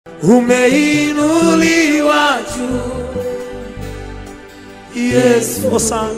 umeinuliwa juu Yesu Hosana.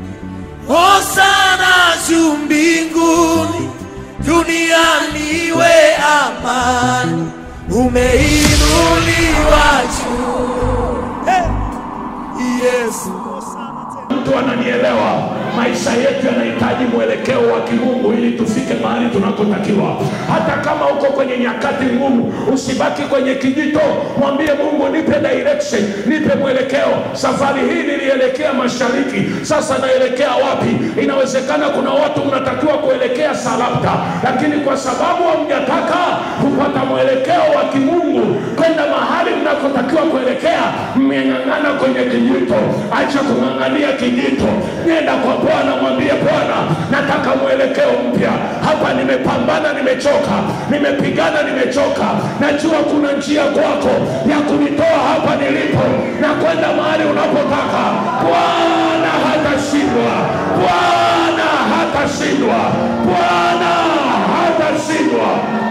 Hosana juu mbinguni, duniani iwe amani, umeinuliwa juu Hey. Yesu. mtu ananielewa. Maisha yetu yanahitaji mwelekeo wa kimungu ili tufike mahali tunakotakiwa. Hata kama uko kwenye nyakati ngumu, usibaki kwenye kijito, mwambie Mungu, nipe direction, nipe mwelekeo. Safari hii nilielekea mashariki, sasa naelekea wapi? Inawezekana kuna watu mnatakiwa kuelekea Sarapta, lakini kwa sababu hamjataka kupata mwelekeo wa kimungu kwenda mahali mnakotakiwa kuelekea, mmeng'ang'ana kwenye kijito. Acha kung'ang'ania kijito, nenda kwa Bwana, mwambie Bwana, nataka mwelekeo mpya hapa. Nimepambana, nimechoka, nimepigana, nimechoka. Najua kuna njia kwako ya kunitoa hapa nilipo na kwenda mahali unapotaka. Bwana hatashindwa, Bwana hatashindwa, Bwana hatashindwa.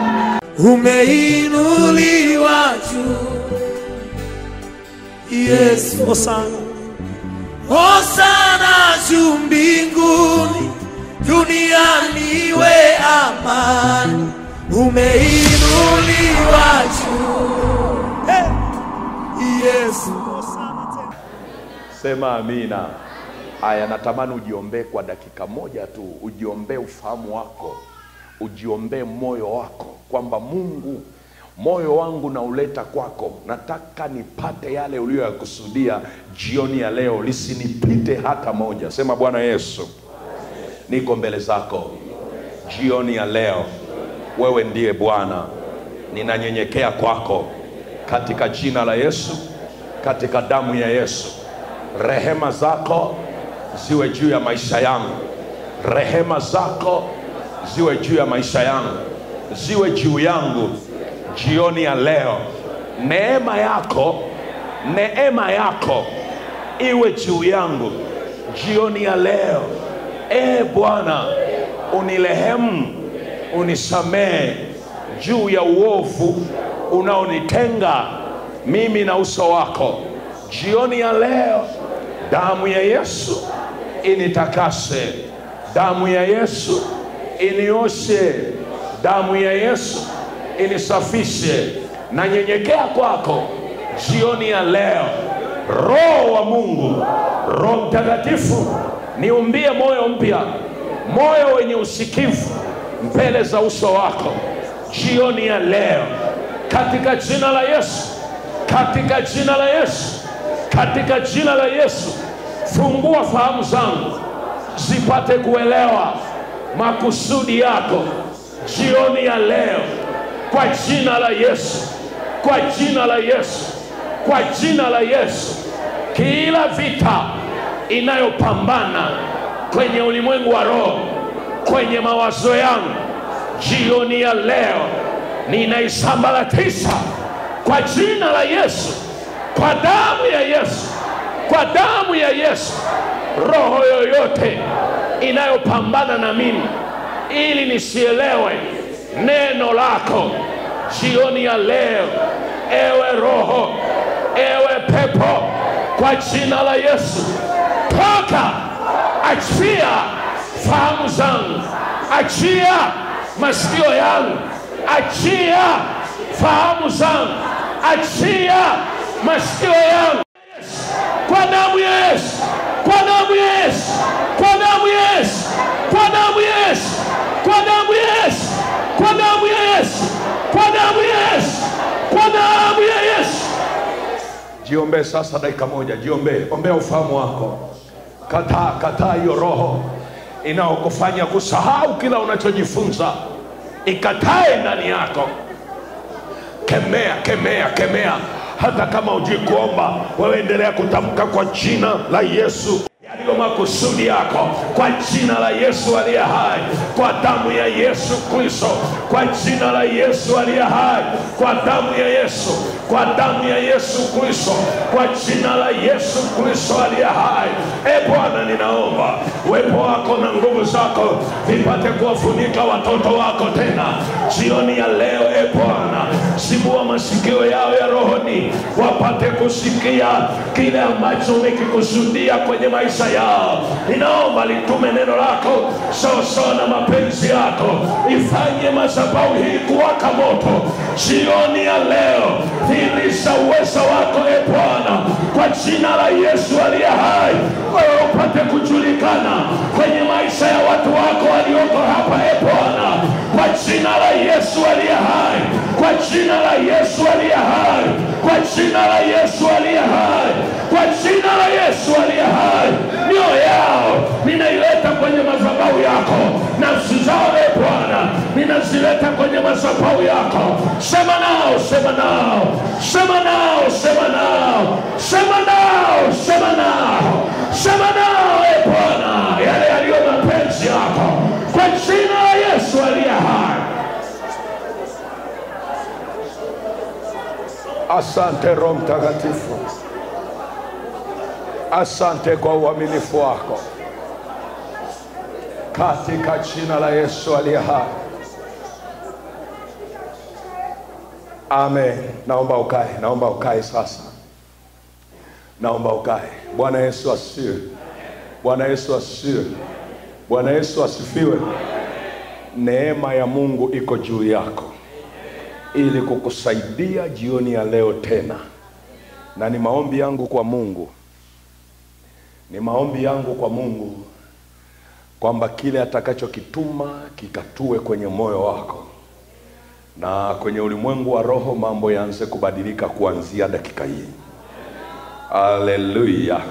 umeinuliwa juu Yesu. Hosana. Hosana juu mbinguni, duniani iwe amani, umeinuliwa juu Hey. Yesu. Sema amina. Haya, natamani ujiombee kwa dakika moja tu, ujiombee ufahamu wako, ujiombee moyo wako, kwamba Mungu, moyo wangu nauleta kwako, nataka nipate yale uliyoyakusudia jioni ya leo, lisinipite hata moja. Sema Bwana Yesu, niko mbele zako jioni ya leo, wewe ndiye Bwana, ninanyenyekea kwako katika jina la Yesu, katika damu ya Yesu. Rehema zako ziwe juu ya maisha yangu, rehema zako ziwe juu ya maisha yangu, ziwe juu yangu jioni ya leo. Neema yako, neema yako iwe juu yangu jioni ya leo. E Bwana, unirehemu, unisamehe juu ya uovu unaonitenga mimi na uso wako jioni ya leo. Damu ya Yesu initakase, damu ya Yesu inioshe, damu ya Yesu inisafishe. Nanyenyekea kwako jioni ya leo. Roho wa Mungu, Roho Mtakatifu, niumbie moyo mpya, moyo wenye usikivu mbele za uso wako jioni ya leo, katika jina la Yesu, katika jina la Yesu, katika jina la Yesu. Fungua fahamu zangu zipate kuelewa makusudi yako jioni ya leo, kwa jina la Yesu, kwa jina la Yesu, kwa jina la Yesu. Kila vita inayopambana kwenye ulimwengu wa roho, kwenye mawazo yangu jioni ya leo, ninaisambaratisha kwa jina la Yesu, kwa damu ya Yesu, kwa damu ya Yesu. Roho yoyote inayopambana na mimi ili nisielewe neno lako jioni ya leo, ewe roho, ewe pepo, kwa jina la Yesu, toka, achia fahamu zangu, achia masikio yangu, achia fahamu zangu, achia masikio yangu kwa damu ya Yesu, kwa damu ya Yesu, kwa damu ya Yesu, kwa damu ya Yesu, kwa damu ya Yesu, kwa damu ya Yesu, kwa damu ya Yesu, kwa damu ya Yesu. Jiombee sasa dakika moja, jiombee, ombea ufahamu wako. Kataa, kataa hiyo roho inayokufanya kusahau kila unachojifunza, ikatae ndani yako. Kemea, kemea, kemea. Hata kama hujui kuomba, wewe endelea kutamka kwa jina la Yesu yaliyo makusudi yako, kwa jina la Yesu aliye hai, kwa damu ya Yesu Kristo, kwa jina la Yesu aliye hai, kwa damu ya Yesu, kwa damu ya Yesu Kristo, kwa jina la Yesu Kristo aliye hai. E Bwana, ninaomba uwepo wako na nguvu zako vipate kuwafunika watoto wako tena jioni ya leo. E Bwana, zibua masikio yao ya rohoni, wapate kusikia kile ambacho umekikusudia kwenye maisha yao. Ninaomba litume neno lako sawasawa na mapenzi yako, ifanye madhabahu hii kuwaka moto jioni ya leo. Dhihirisha uwezo wako e Bwana, kwa jina la Yesu aliye hai, wewe upate kujulikana kwenye maisha ya watu wako walioko hapa e Bwana, kwa jina la Yesu aliye hai, kwa jina la Yesu aliye hai, kwa jina la Yesu aliye hai, kwa jina la Yesu aliye hai. Mioyo yao ninaileta kwenye madhabahu yako, nafsi zao e Bwana ninazileta kwenye madhabahu yako. Sema nao, sema nao, sema nao, sema nao, sema nao, sema nao, sema nao e Bwana, yale yaliyo mapenzi yako, kwa jina la Yesu aliye hai. Asante Roho Mtakatifu, asante kwa uaminifu wako katika jina la Yesu aliye hai. Amen. Naomba ukae, naomba ukae sasa, naomba ukae. Bwana Yesu asifiwe. Bwana Yesu asifiwe. Bwana Yesu asifiwe. Neema ya Mungu iko juu yako ili kukusaidia jioni ya leo tena, na ni maombi yangu kwa Mungu, ni maombi yangu kwa Mungu kwamba kile atakachokituma kikatue kwenye moyo wako na kwenye ulimwengu wa roho, mambo yaanze kubadilika kuanzia dakika hii. Haleluya,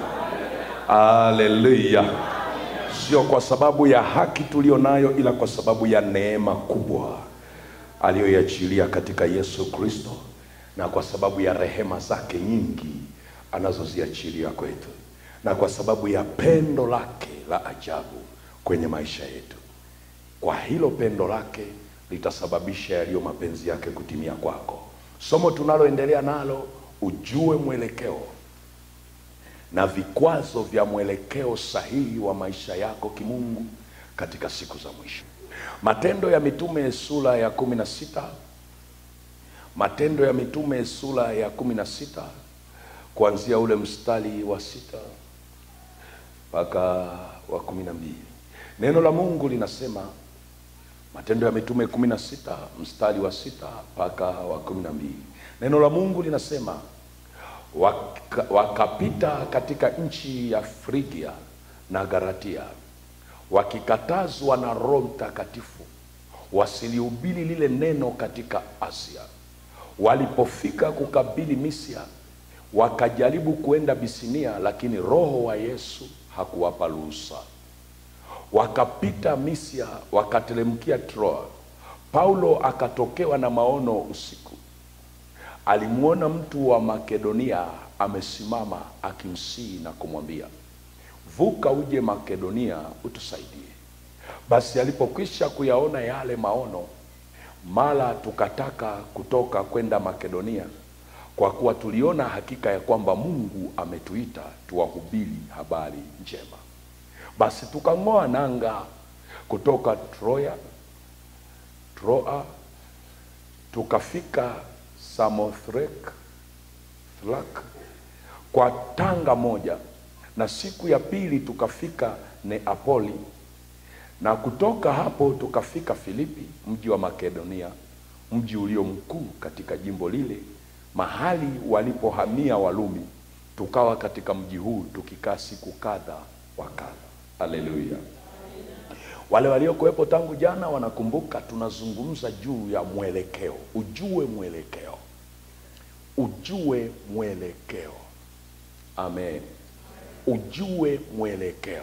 haleluya! Sio kwa sababu ya haki tuliyo nayo, ila kwa sababu ya neema kubwa aliyoiachilia katika Yesu Kristo, na kwa sababu ya rehema zake nyingi anazoziachilia kwetu, na kwa sababu ya pendo lake la ajabu kwenye maisha yetu. Kwa hilo pendo lake litasababisha yaliyo mapenzi yake kutimia kwako. Somo tunaloendelea nalo, ujue mwelekeo na vikwazo vya mwelekeo sahihi wa maisha yako kimungu katika siku za mwisho. Matendo ya Mitume sura ya kumi na sita Matendo ya Mitume sura ya kumi na sita kuanzia ule mstari wa sita mpaka wa kumi na mbili neno la Mungu linasema Matendo ya Mitume kumi na sita mstari wa sita mpaka wa kumi na mbili neno la Mungu linasema waka, wakapita katika nchi ya Frigia na Galatia wakikatazwa na Roho Mtakatifu wasilihubiri lile neno katika Asia. Walipofika kukabili Misia, wakajaribu kuenda Bisinia, lakini Roho wa Yesu hakuwapa ruhusa. Wakapita Misia, wakateremkia Troa. Paulo akatokewa na maono usiku, alimwona mtu wa Makedonia amesimama akimsihi na kumwambia vuka uje Makedonia utusaidie. Basi alipokwisha kuyaona yale maono, mara tukataka kutoka kwenda Makedonia, kwa kuwa tuliona hakika ya kwamba Mungu ametuita tuwahubiri habari njema. Basi tukang'oa nanga kutoka Troya, Troa, tukafika Samothrake Thlak kwa tanga moja na siku ya pili tukafika Neapoli, na kutoka hapo tukafika Filipi, mji wa Makedonia, mji ulio mkuu katika jimbo lile, mahali walipohamia Walumi. Tukawa katika mji huu tukikaa siku kadha wa kadha. Haleluya! Wale waliokuwepo tangu jana wanakumbuka, tunazungumza juu ya mwelekeo. Ujue mwelekeo, ujue mwelekeo. Amen. Ujue mwelekeo.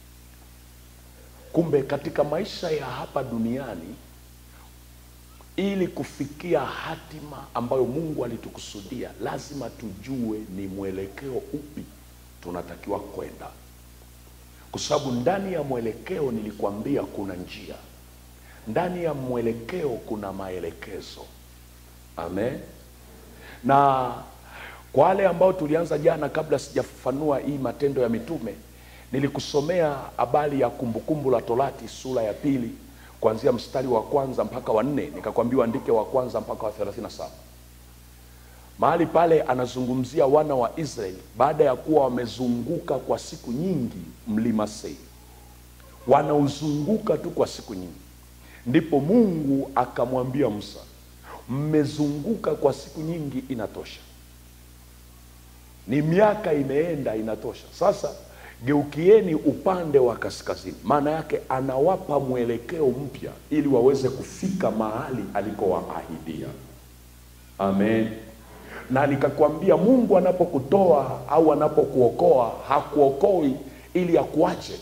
Kumbe katika maisha ya hapa duniani, ili kufikia hatima ambayo Mungu alitukusudia, lazima tujue ni mwelekeo upi tunatakiwa kwenda, kwa sababu ndani ya mwelekeo, nilikwambia kuna njia, ndani ya mwelekeo kuna maelekezo. Amen. Na kwa wale ambao tulianza jana, kabla sijafafanua hii Matendo ya Mitume, nilikusomea habari ya Kumbukumbu la Torati sura ya pili kuanzia mstari wa kwanza mpaka wa nne, nikakwambia uandike wa kwanza mpaka wa thelathini na saba mahali pale anazungumzia wana wa israeli baada ya kuwa wamezunguka kwa siku nyingi mlima seiri wanauzunguka tu kwa siku nyingi ndipo mungu akamwambia musa mmezunguka kwa siku nyingi inatosha ni miaka imeenda inatosha sasa geukieni upande wa kaskazini maana yake anawapa mwelekeo mpya ili waweze kufika mahali alikowaahidia amen na nikakwambia mungu anapokutoa au anapokuokoa hakuokoi ili akuache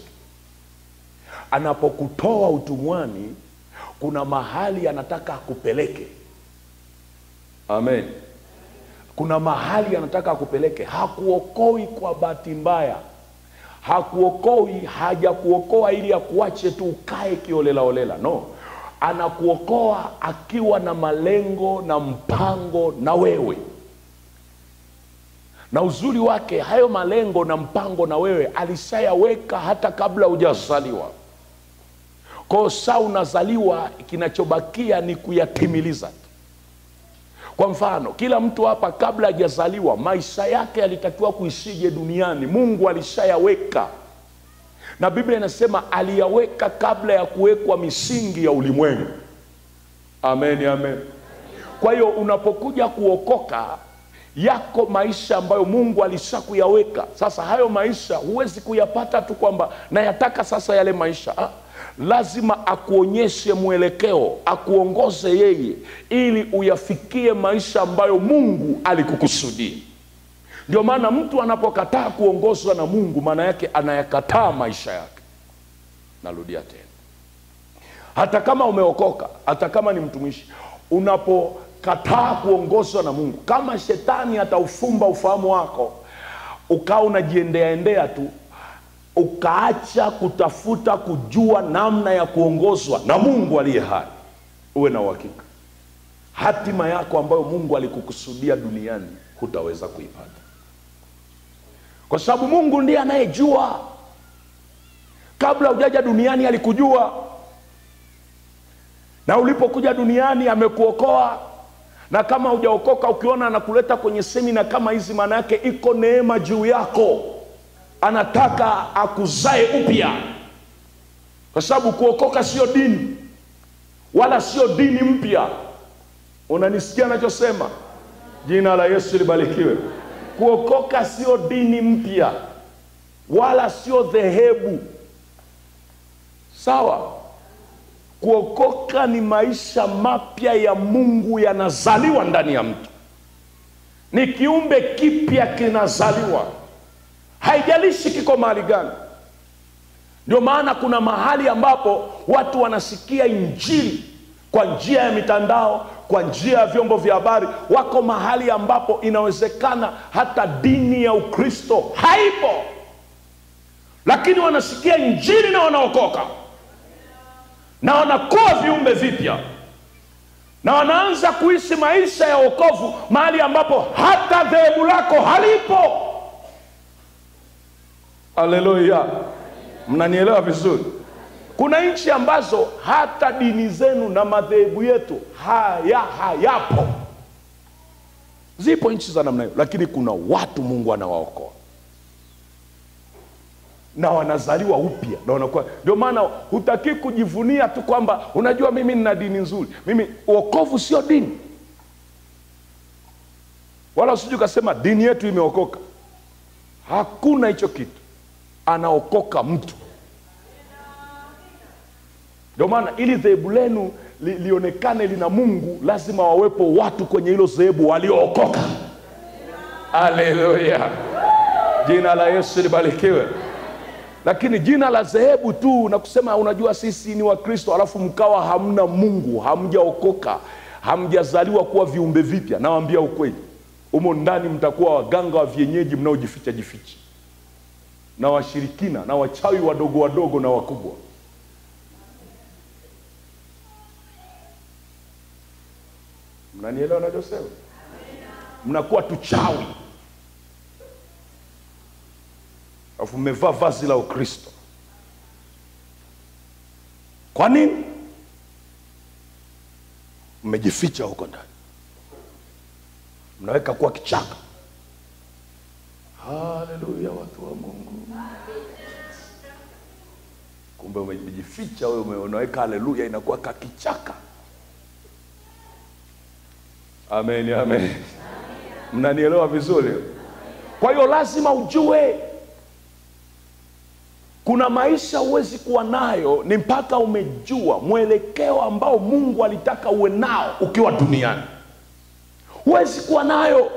anapokutoa utumwani kuna mahali anataka akupeleke amen kuna mahali anataka akupeleke hakuokoi kwa bahati mbaya hakuokoi hajakuokoa ili akuache tu ukae kiolelaolela no anakuokoa akiwa na malengo na mpango na wewe na uzuri wake hayo malengo na mpango na wewe alishayaweka hata kabla hujazaliwa kwao saa unazaliwa kinachobakia ni kuyatimiliza tu kwa mfano kila mtu hapa kabla hajazaliwa maisha yake yalitakiwa kuishije duniani mungu alishayaweka na biblia inasema aliyaweka kabla ya kuwekwa misingi ya ulimwengu amen amen kwa hiyo unapokuja kuokoka yako maisha ambayo mungu alishakuyaweka sasa hayo maisha huwezi kuyapata tu kwamba nayataka sasa yale maisha ah, lazima akuonyeshe mwelekeo akuongoze yeye ili uyafikie maisha ambayo mungu alikukusudia ndio maana mtu anapokataa kuongozwa na mungu maana yake anayakataa maisha yake narudia tena hata kama umeokoka hata kama ni mtumishi unapokataa kuongozwa na mungu kama shetani ataufumba ufahamu wako ukawa unajiendeaendea tu ukaacha kutafuta kujua namna ya kuongozwa na mungu aliye hai uwe na uhakika hatima yako ambayo mungu alikukusudia duniani hutaweza kuipata kwa sababu mungu ndiye anayejua kabla hujaja duniani alikujua na ulipokuja duniani amekuokoa na kama hujaokoka ukiona anakuleta kwenye semina kama hizi maana yake iko neema juu yako anataka akuzae upya kwa sababu kuokoka sio dini wala sio dini mpya unanisikia anachosema jina la yesu libarikiwe kuokoka sio dini mpya wala sio dhehebu sawa kuokoka ni maisha mapya ya mungu yanazaliwa ndani ya mtu ni kiumbe kipya kinazaliwa haijalishi kiko mahali gani ndio maana kuna mahali ambapo watu wanasikia injili kwa njia ya mitandao kwa njia ya vyombo vya habari wako mahali ambapo inawezekana hata dini ya ukristo haipo lakini wanasikia injili na wanaokoka na wanakuwa viumbe vipya na wanaanza kuishi maisha ya wokovu mahali ambapo hata dhehebu lako halipo haleluya mnanielewa vizuri kuna nchi ambazo hata dini zenu na madhehebu yetu haya hayapo zipo nchi za namna hiyo lakini kuna watu mungu anawaokoa na wanazaliwa upya na wanakuwa ndio maana hutaki kujivunia tu kwamba unajua mimi nina dini nzuri mimi uokovu sio dini wala usiju ukasema dini yetu imeokoka hakuna hicho kitu anaokoka mtu ndio maana ili dhehebu lenu li, lionekane lina mungu lazima wawepo watu kwenye hilo dhehebu waliookoka aleluya jina la yesu libarikiwe lakini jina la dhehebu tu na kusema unajua sisi ni wakristo alafu mkawa hamna mungu hamjaokoka hamjazaliwa kuwa viumbe vipya nawambia ukweli humo ndani mtakuwa waganga wa vienyeji mnaojificha jificha na washirikina na wachawi wadogo wadogo na wakubwa mnanielewa nachosema mnakuwa tuchawi alafu mmevaa vazi la ukristo kwa nini mmejificha huko ndani mnaweka kuwa kichaka haleluya watu wa mungu kumbe umejificha wewe ume- unaweka haleluya inakuwa kakichaka amen amen mnanielewa vizuri kwa hiyo lazima ujue kuna maisha huwezi kuwa nayo ni mpaka umejua mwelekeo ambao mungu alitaka uwe nao ukiwa duniani huwezi kuwa nayo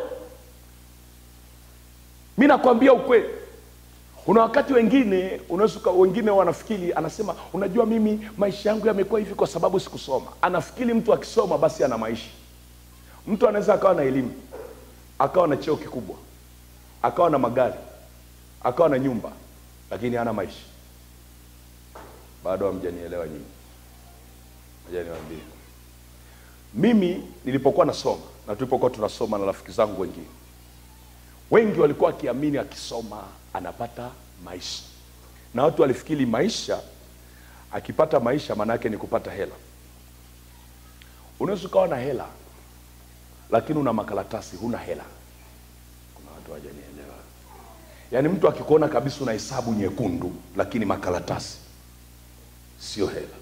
mi nakwambia ukweli kuna wakati wengine unaweza uka- wengine wanafikiri anasema unajua mimi maisha yangu yamekuwa hivi kwa sababu sikusoma anafikiri mtu akisoma basi ana maisha mtu anaweza akawa na elimu akawa na cheo kikubwa akawa na magari akawa na nyumba lakini hana maisha bado hamjanielewa nyinyi moja niwaambie mimi nilipokuwa nasoma na tulipokuwa tunasoma na rafiki zangu wengine wengi walikuwa wakiamini akisoma anapata maisha na watu walifikiri maisha akipata maisha maana yake ni kupata hela unaweza ukawa na hela lakini una makaratasi huna hela kuna watu hawajanielewa yaani mtu akikuona kabisa una hesabu nyekundu lakini makaratasi sio hela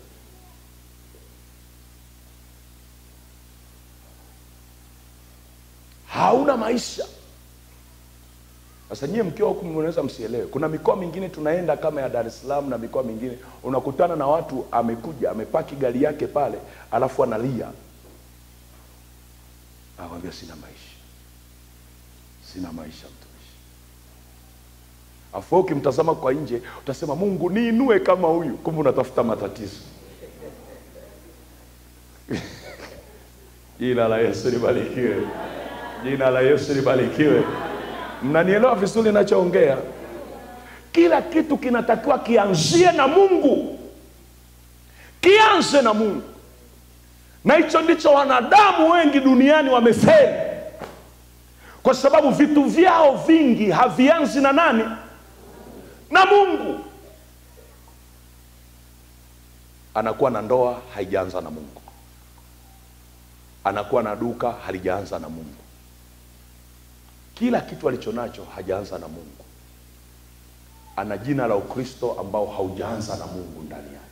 hauna maisha sasa nyie mkiwa huku mnaweza msielewe kuna mikoa mingine tunaenda kama ya dar es salaam na mikoa mingine unakutana na watu amekuja amepaki gari yake pale alafu analia anakwambia sina maisha sina maisha mtumishi afu wewe ukimtazama kwa nje utasema mungu niinue kama huyu kumbe unatafuta matatizo jina la yesu libarikiwe jina la yesu libarikiwe mnanielewa vizuri ninachoongea kila kitu kinatakiwa kianzie na mungu kianze na mungu na hicho ndicho wanadamu wengi duniani wamefeli kwa sababu vitu vyao vingi havianzi na nani na mungu anakuwa na ndoa haijaanza na mungu anakuwa na duka halijaanza na mungu kila kitu alicho nacho hajaanza na mungu ana jina la ukristo ambao haujaanza na mungu ndani yake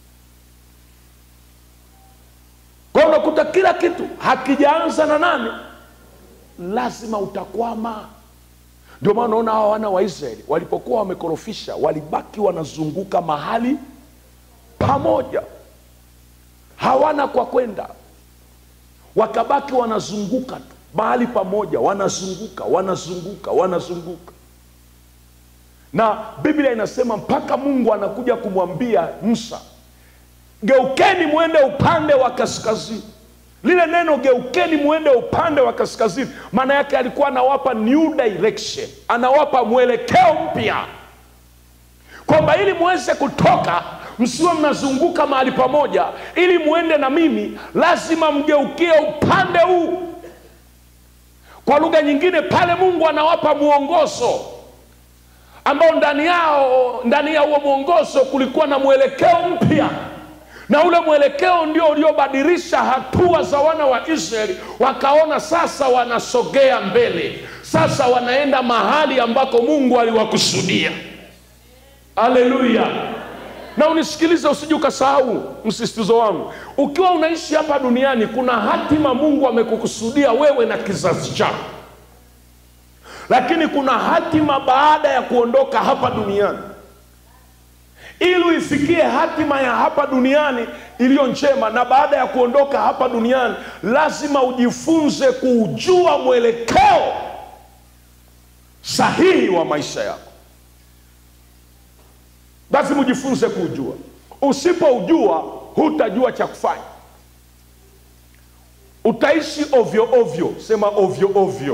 kwa hiyo unakuta kila kitu hakijaanza na nani lazima utakwama ndio maana unaona hawa wana wa israeli walipokuwa wamekorofisha walibaki wanazunguka mahali pamoja hawana kwa kwenda wakabaki wanazunguka tu mahali pamoja wanazunguka wanazunguka wanazunguka na biblia inasema mpaka mungu anakuja kumwambia musa geukeni mwende upande wa kaskazini lile neno geukeni mwende upande wa kaskazini maana yake alikuwa anawapa new direction anawapa mwelekeo mpya kwamba ili muweze kutoka msiwe mnazunguka mahali pamoja ili muende na mimi lazima mgeukie upande huu kwa lugha nyingine pale mungu anawapa mwongozo ambao ndani yao ndani ya huo mwongozo kulikuwa na mwelekeo mpya na ule mwelekeo ndio uliobadilisha hatua za wana wa israeli wakaona sasa wanasogea mbele sasa wanaenda mahali ambako mungu aliwakusudia haleluya na unisikilize usije ukasahau msisitizo wangu ukiwa unaishi hapa duniani kuna hatima mungu amekukusudia wewe na kizazi chako lakini kuna hatima baada ya kuondoka hapa duniani ili uifikie hatima ya hapa duniani iliyo njema na baada ya kuondoka hapa duniani lazima ujifunze kuujua mwelekeo sahihi wa maisha yako lazima ujifunze kuujua usipoujua hutajua cha kufanya utaishi ovyo ovyo sema ovyo ovyo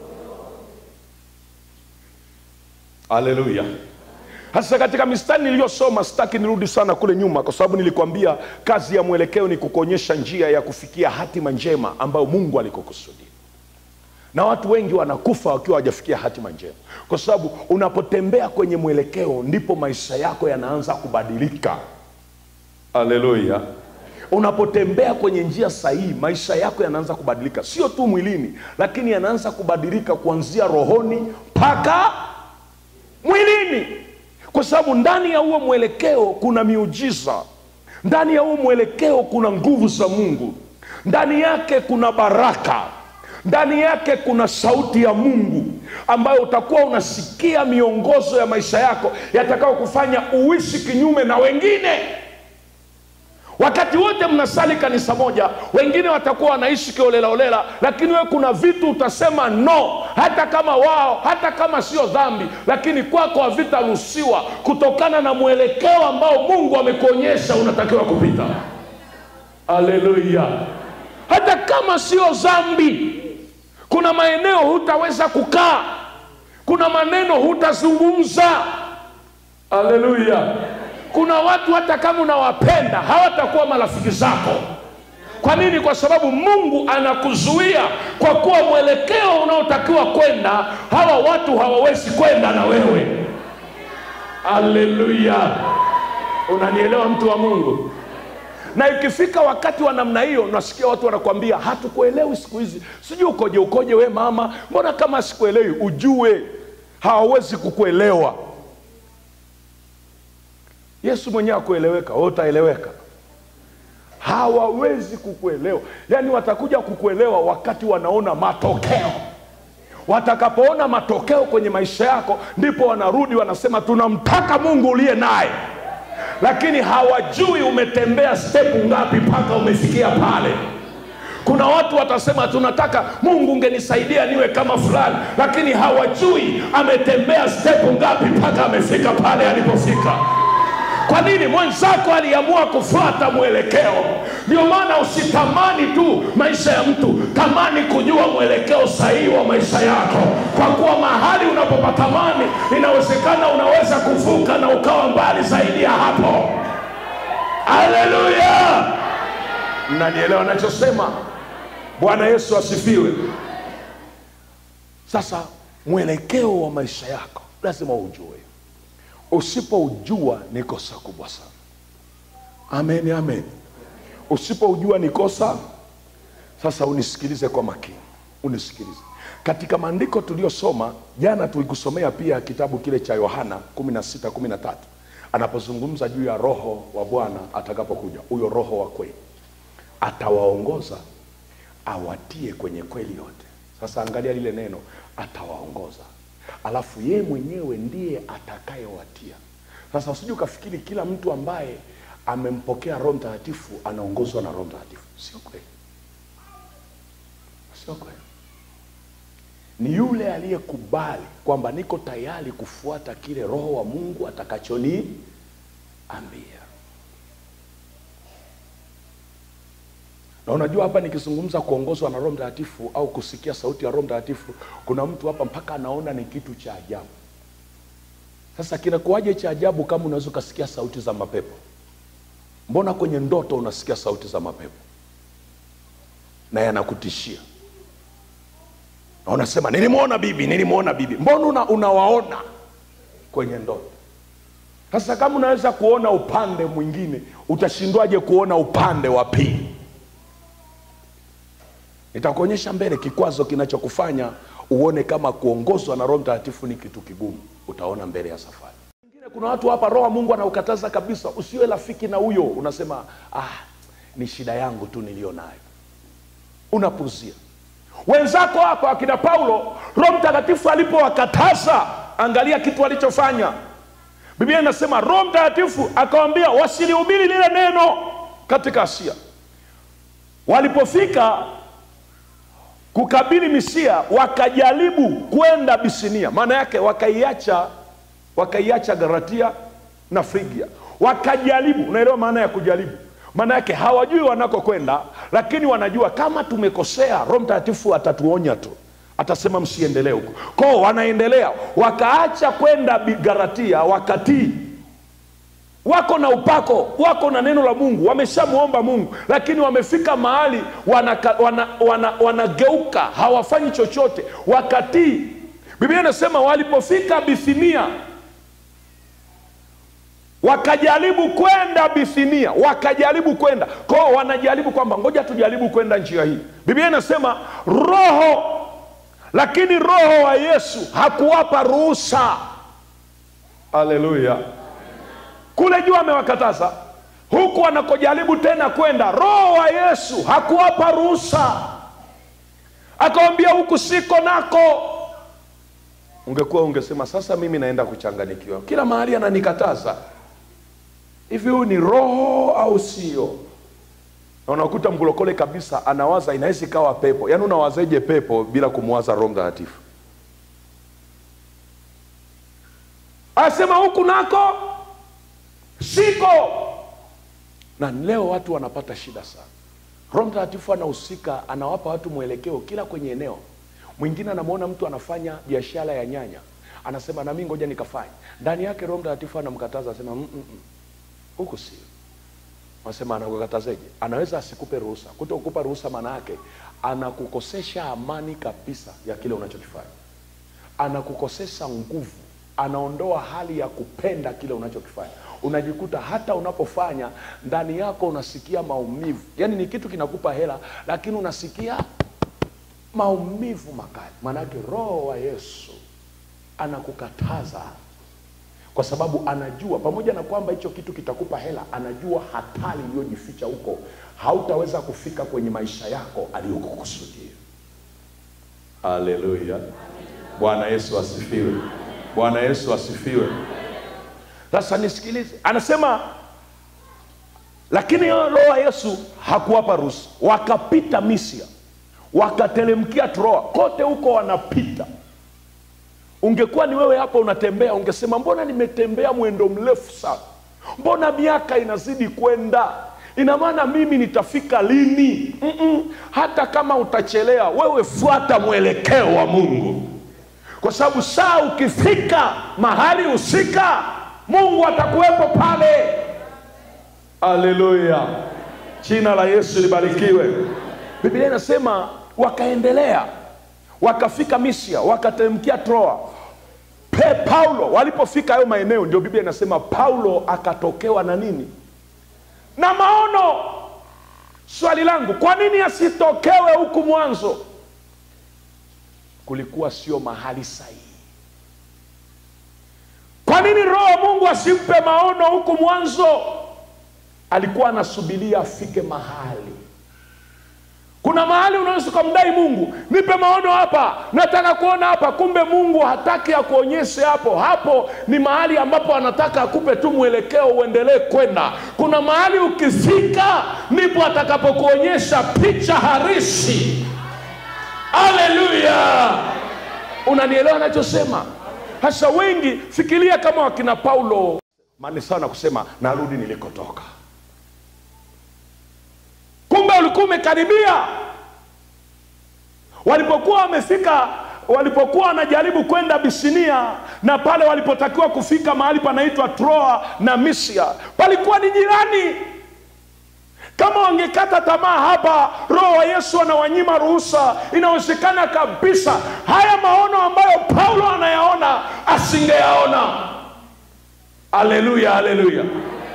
haleluya hasa katika mistari niliyosoma sitaki nirudi sana kule nyuma kwa sababu nilikwambia kazi ya mwelekeo ni kukuonyesha njia ya kufikia hatima njema ambayo mungu alikukusudia na watu wengi wanakufa wakiwa hawajafikia hatima njema kwa sababu unapotembea kwenye mwelekeo ndipo maisha yako yanaanza kubadilika haleluya unapotembea kwenye njia sahihi maisha yako yanaanza kubadilika sio tu mwilini lakini yanaanza kubadilika kuanzia rohoni mpaka mwilini kwa sababu ndani ya huo mwelekeo kuna miujiza ndani ya huo mwelekeo kuna nguvu za mungu ndani yake kuna baraka ndani yake kuna sauti ya mungu ambayo utakuwa unasikia miongozo ya maisha yako yatakao kufanya uishi kinyume na wengine wakati wote mnasali kanisa moja wengine watakuwa wanaishi kiolelaolela lakini wewe kuna vitu utasema no hata kama wao hata kama sio dhambi lakini kwako havitaruhusiwa kutokana na mwelekeo ambao mungu amekuonyesha unatakiwa kupita aleluya hata kama sio dhambi kuna maeneo hutaweza kukaa kuna maneno hutazungumza aleluya kuna watu hata kama unawapenda hawatakuwa marafiki zako kwa nini kwa sababu mungu anakuzuia kwa kuwa mwelekeo unaotakiwa kwenda hawa watu hawawezi kwenda na wewe aleluya unanielewa mtu wa mungu na ikifika wakati wa namna hiyo nasikia watu wanakwambia hatukuelewi siku hizi sijui ukoje ukoje we mama mbona kama sikuelewi ujue hawawezi kukuelewa yesu mwenyewe akueleweka we utaeleweka hawawezi kukuelewa yaani watakuja kukuelewa wakati wanaona matokeo watakapoona matokeo kwenye maisha yako ndipo wanarudi wanasema tunamtaka mungu uliye naye lakini hawajui umetembea stepu ngapi mpaka umefikia pale kuna watu watasema tunataka mungu ungenisaidia niwe kama fulani lakini hawajui ametembea stepu ngapi mpaka amefika pale alipofika kwa nini mwenzako aliamua kufuata mwelekeo ndio maana usitamani tu maisha ya mtu tamani kujua mwelekeo sahihi wa maisha yako kwa kuwa mahali unapopatamani inawezekana unaweza kuvuka na ukawa mbali zaidi ya hapo aleluya mnanielewa nachosema bwana yesu asifiwe sasa mwelekeo wa maisha yako lazima ujue usipoujua ni kosa kubwa sana amen amen usipoujua ni kosa sasa unisikilize kwa makini unisikilize katika maandiko tuliyosoma jana tulikusomea pia kitabu kile cha yohana 16 13 anapozungumza juu ya roho wa bwana atakapokuja huyo roho wa kweli atawaongoza awatie kwenye kweli yote sasa angalia lile neno atawaongoza alafu yeye mwenyewe ndiye atakayewatia sasa usije ukafikiri kila mtu ambaye amempokea roho mtakatifu anaongozwa na roho mtakatifu sio kweli sio kweli ni yule aliyekubali kwamba niko tayari kufuata kile roho wa mungu atakachoniambia na unajua hapa nikizungumza kuongozwa na roho mtakatifu au kusikia sauti ya roho mtakatifu kuna mtu hapa mpaka anaona ni kitu cha ajabu sasa kinakuwaje cha ajabu kama unaweza ukasikia sauti za mapepo mbona kwenye ndoto unasikia sauti za mapepo na yanakutishia na unasema nilimwona bibi nilimwona bibi mbona una, unawaona kwenye ndoto sasa kama unaweza kuona upande mwingine utashindwaje kuona upande wa pili nitakuonyesha mbele kikwazo kinachokufanya uone kama kuongozwa na roho mtakatifu ni kitu kigumu utaona mbele ya safari Wengine kuna watu hapa roho wa mungu anaukataza kabisa usiwe rafiki na huyo unasema ah, ni shida yangu tu niliyo nayo unapuzia wenzako hapa akina paulo roho mtakatifu alipowakataza angalia kitu alichofanya biblia inasema roho mtakatifu akawambia wasilihubiri lile neno katika asia walipofika kukabili misia wakajaribu kwenda bisinia maana yake wakaiacha wakaiacha garatia na frigia wakajaribu unaelewa maana ya kujaribu maana yake hawajui wanakokwenda lakini wanajua kama tumekosea roho mtakatifu atatuonya tu atasema msiendelee huko koo wanaendelea wakaacha kwenda Bi- garatia wakatii wako na upako wako na neno la mungu wameshamwomba mungu lakini wamefika mahali wanageuka wana, wana, wanageuka, hawafanyi chochote wakatii biblia inasema walipofika bithinia wakajaribu kwenda bithinia wakajaribu kwenda kwao wanajaribu kwamba ngoja tujaribu kwenda njia hii biblia inasema roho lakini roho wa yesu hakuwapa ruhusa haleluya kule juu amewakataza huku anakojaribu tena kwenda roho wa yesu hakuwapa ruhusa akawambia huku siko nako ungekuwa ungesema sasa mimi naenda kuchanganikiwa kila mahali ananikataza hivi huyu ni roho au sio na unakuta mlokole kabisa anawaza inaweza ikawa pepo yaani unawazeje pepo bila kumwaza roho mtakatifu asema huku nako siko na leo watu wanapata shida sana roho mtakatifu anahusika anawapa watu mwelekeo kila kwenye eneo mwingine anamwona mtu anafanya biashara ya nyanya anasema nami ngoja nikafanya ndani yake roho mtakatifu anamkataza asema "Mm, mm, mm. huku sio Wanasema anakukatazeje? Anaweza asikupe ruhusa. Kuto kukupa ruhusa maana yake anakukosesha amani kabisa ya kile unachokifanya, anakukosesha nguvu, anaondoa hali ya kupenda kile unachokifanya. Unajikuta hata unapofanya ndani yako unasikia maumivu, yaani ni kitu kinakupa hela, lakini unasikia maumivu makali. Maanake roho wa Yesu anakukataza kwa sababu anajua pamoja na kwamba hicho kitu kitakupa hela anajua hatari iliyojificha huko hautaweza kufika kwenye maisha yako aliyokukusudia haleluya bwana yesu asifiwe bwana yesu asifiwe sasa nisikilize anasema lakini roho wa yesu hakuwapa ruhusa wakapita misia wakatelemkia troa kote huko wanapita ungekuwa ni wewe hapa unatembea ungesema mbona nimetembea mwendo mrefu sana mbona miaka inazidi kwenda ina maana mimi nitafika lini Mm-mm. hata kama utachelea wewe fuata mwelekeo wa mungu kwa sababu saa ukifika mahali husika mungu atakuwepo pale haleluya jina la yesu libarikiwe biblia inasema wakaendelea wakafika misia wakateremkia troa pe paulo walipofika hayo maeneo ndio biblia inasema paulo akatokewa na nini na maono swali langu kwa nini asitokewe huku mwanzo kulikuwa sio mahali sahihi kwa nini roho wa mungu asimpe maono huku mwanzo alikuwa anasubiria afike mahali kuna mahali unaweza ukamdai mungu nipe maono hapa nataka kuona hapa kumbe mungu hataki akuonyeshe hapo hapo ni mahali ambapo anataka akupe tu mwelekeo uendelee kwenda kuna mahali ukifika ndipo atakapokuonyesha picha harisi haleluya unanielewa anachosema hasa wengi fikiria kama wakina paulo mani sana kusema narudi nilikotoka kumbe ulikuwa umekaribia walipokuwa wamefika walipokuwa wanajaribu kwenda bisinia na pale walipotakiwa kufika mahali panaitwa troa na misia palikuwa ni jirani kama wangekata tamaa hapa roho wa yesu anawanyima ruhusa inawezekana kabisa haya maono ambayo paulo anayaona asingeyaona aleluya haleluya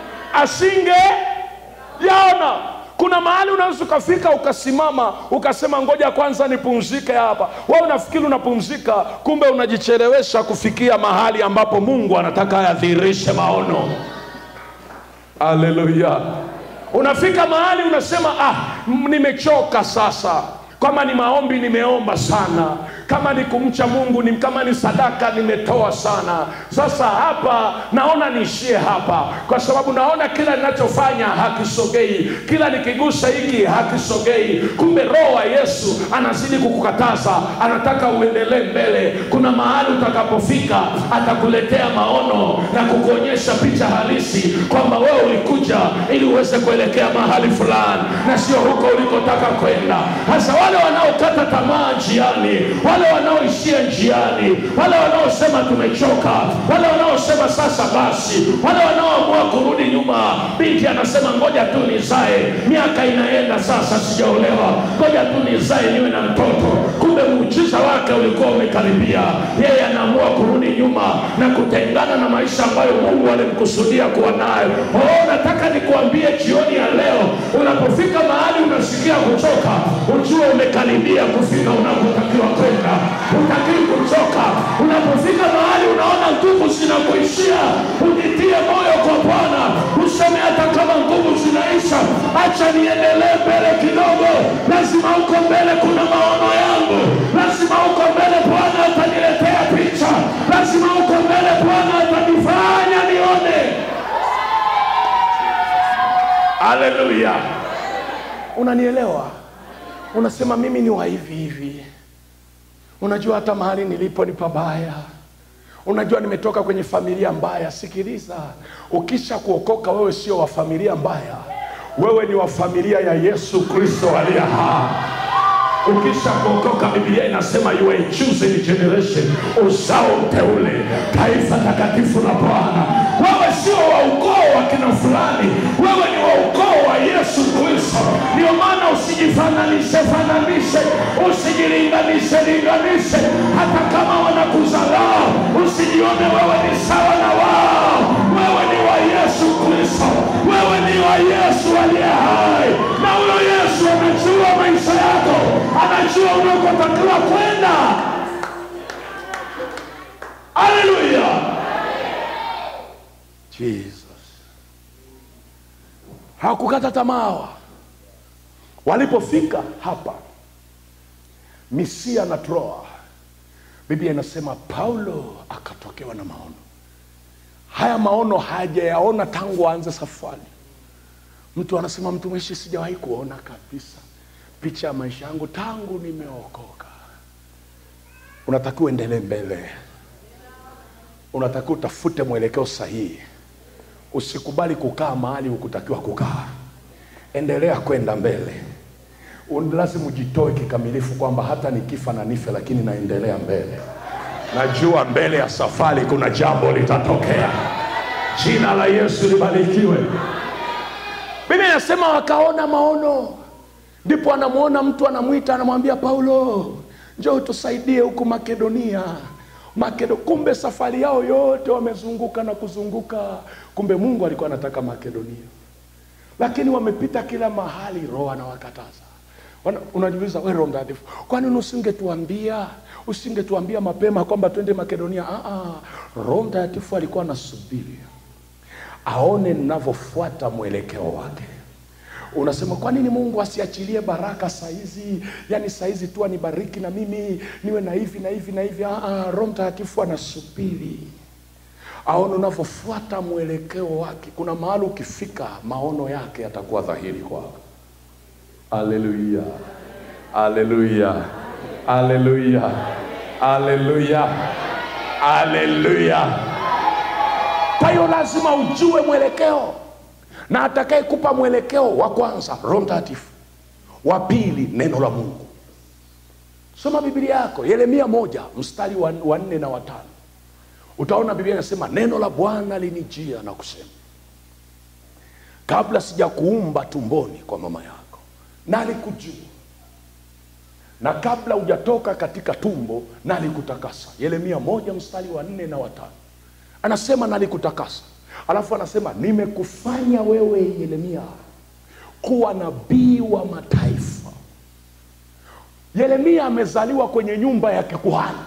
asingeyaona kuna mahali unaweza ukafika ukasimama ukasema ngoja kwanza nipumzike hapa we unafikiri unapumzika kumbe unajichelewesha kufikia mahali ambapo mungu anataka ayadhihirishe maono aleluya unafika mahali unasema ah m- nimechoka sasa kama ni maombi nimeomba sana kama ni kumcha mungu ni, kama ni sadaka nimetoa sana sasa hapa naona niishie hapa kwa sababu naona kila ninachofanya hakisogei kila nikigusa hiki hakisogei kumbe roho wa yesu anazidi kukukataza anataka uendelee mbele kuna mahali utakapofika atakuletea maono na kukuonyesha picha halisi kwamba wewe ulikuja ili uweze kuelekea mahali fulani na sio huko ulikotaka kwenda hasa wale wanaokata tamaa njiani wale wanaoishia njiani wale wanaosema tumechoka wale wanaosema sasa basi wale wanaoamua kurudi nyuma binti anasema ngoja tu nizae miaka inaenda sasa sijaolewa ngoja tu nizae niwe na mtoto kumbe kumbe muujiza wake ulikuwa umekaribia yeye anaamua kurudi nyuma na kutengana na maisha ambayo mungu alimkusudia kuwa nayo oh, nataka nikuambie jioni ya leo unapofika mahali unasikia kuchoka ujue umekaribia kufika unakotakiwa kwenda utakii kuchoka unapofika mahali unaona nguvu zinakuishia ujitie moyo kwa bwana useme hata kama nguvu zinaisha acha niendelee mbele kidogo lazima huko mbele kuna maono yangu lazima huko mbele bwana ataniletea picha lazima huko mbele bwana atanifanya nione haleluya unanielewa unasema mimi ni wa hivi hivi unajua hata mahali nilipo ni pabaya unajua nimetoka kwenye familia mbaya sikiliza ukisha kuokoka wewe sio wa familia mbaya wewe ni wa familia ya yesu kristo aliye hai ukisha kuokoka biblia inasema you are a chosen generation uzao mteule taifa takatifu la bwana wewe sio wa ukoo wa kina fulani wewe ni wa ukoo wa yesu kristo ndio maana usijifananishe fananishe usijilinganishe linganishe hata kama wanakuzalaa usijione wewe ni sawa na wao wewe ni wa yesu kristo wewe ni wa yesu aliye hai na huyo yesu anajua maisha yako anajua unakotakiwa kwenda haleluya jesus hawakukata tamaa walipofika hapa misia na troa biblia inasema paulo akatokewa na maono haya maono hajayaona tangu aanze safari mtu anasema mtumishi sijawahi kuona kabisa picha ya maisha yangu tangu nimeokoka unatakiwa uendelee mbele unatakiwa utafute mwelekeo sahihi usikubali kukaa mahali hukutakiwa kukaa endelea kwenda mbele Un- lazima ujitoe kikamilifu kwamba hata nikifa na nife lakini naendelea mbele najua mbele ya safari kuna jambo litatokea jina la yesu libarikiwe biblia inasema wakaona maono ndipo anamwona mtu anamwita anamwambia paulo njoo tusaidie huku makedonia Makedo, kumbe safari yao yote wamezunguka na kuzunguka kumbe mungu alikuwa anataka makedonia lakini wamepita kila mahali roho anawakataza Wana- unajiuliza we roho mtakatifu kwani usingetuambia usingetuambia mapema kwamba twende makedonia ah, ah. roho mtakatifu alikuwa anasubiri aone ninavyofuata mwelekeo wake unasema kwa nini mungu asiachilie baraka saizi yaani saizi tu anibariki na mimi niwe na hivi na hivi na hivi Ah, ah, roho mtakatifu anasubiri aone unavyofuata mwelekeo wake kuna mahali ukifika maono yake yatakuwa dhahiri kwako aleluya aleluya aleluya aleluya aleluya kwa hiyo lazima ujue mwelekeo na atakayekupa mwelekeo wa kwanza roho mtakatifu wa pili neno la mungu soma biblia yako yeremia moja mstari wa wa nne na watano utaona biblia inasema neno la bwana linijia na kusema kabla sijakuumba tumboni kwa mama yako nalikujua na kabla hujatoka katika tumbo nalikutakasa yeremia moja mstari wa nne na watano anasema nalikutakasa alafu anasema nimekufanya wewe yeremia kuwa nabii wa mataifa yeremia amezaliwa kwenye nyumba ya kikuhani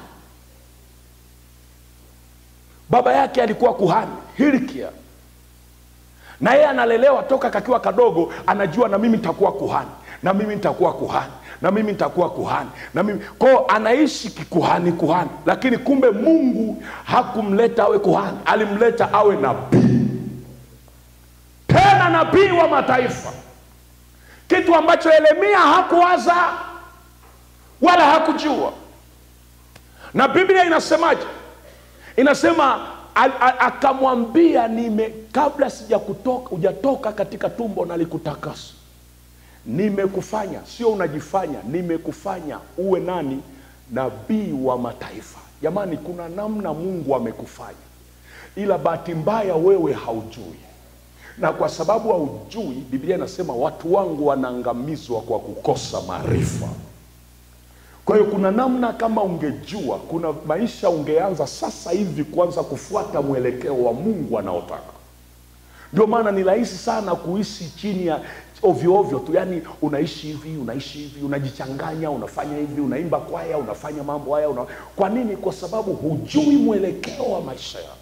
baba yake alikuwa kuhani hilkia na yeye analelewa toka kakiwa kadogo anajua na mimi nitakuwa kuhani na mimi nitakuwa kuhani na mimi nitakuwa kuhani na mimi kwao anaishi kikuhani kuhani lakini kumbe mungu hakumleta awe kuhani alimleta awe nabii tena nabii wa mataifa kitu ambacho yeremia hakuwaza wala hakujua na biblia inasemaje inasema a- a- akamwambia nime kabla sija kutoka hujatoka katika tumbo nalikutakasa nimekufanya sio unajifanya nimekufanya uwe nani nabii wa mataifa jamani kuna namna mungu amekufanya ila bahati mbaya wewe haujui na kwa sababu haujui biblia inasema watu wangu wanaangamizwa kwa kukosa maarifa kwa hiyo kuna namna kama ungejua kuna maisha ungeanza sasa hivi kuanza kufuata mwelekeo wa mungu anaotaka ndio maana ni rahisi sana kuishi chini ya ovyo ovyo tu yaani unaishi hivi unaishi hivi unajichanganya unafanya hivi unaimba kwaya unafanya mambo haya una... kwa nini kwa sababu hujui mwelekeo wa maisha yako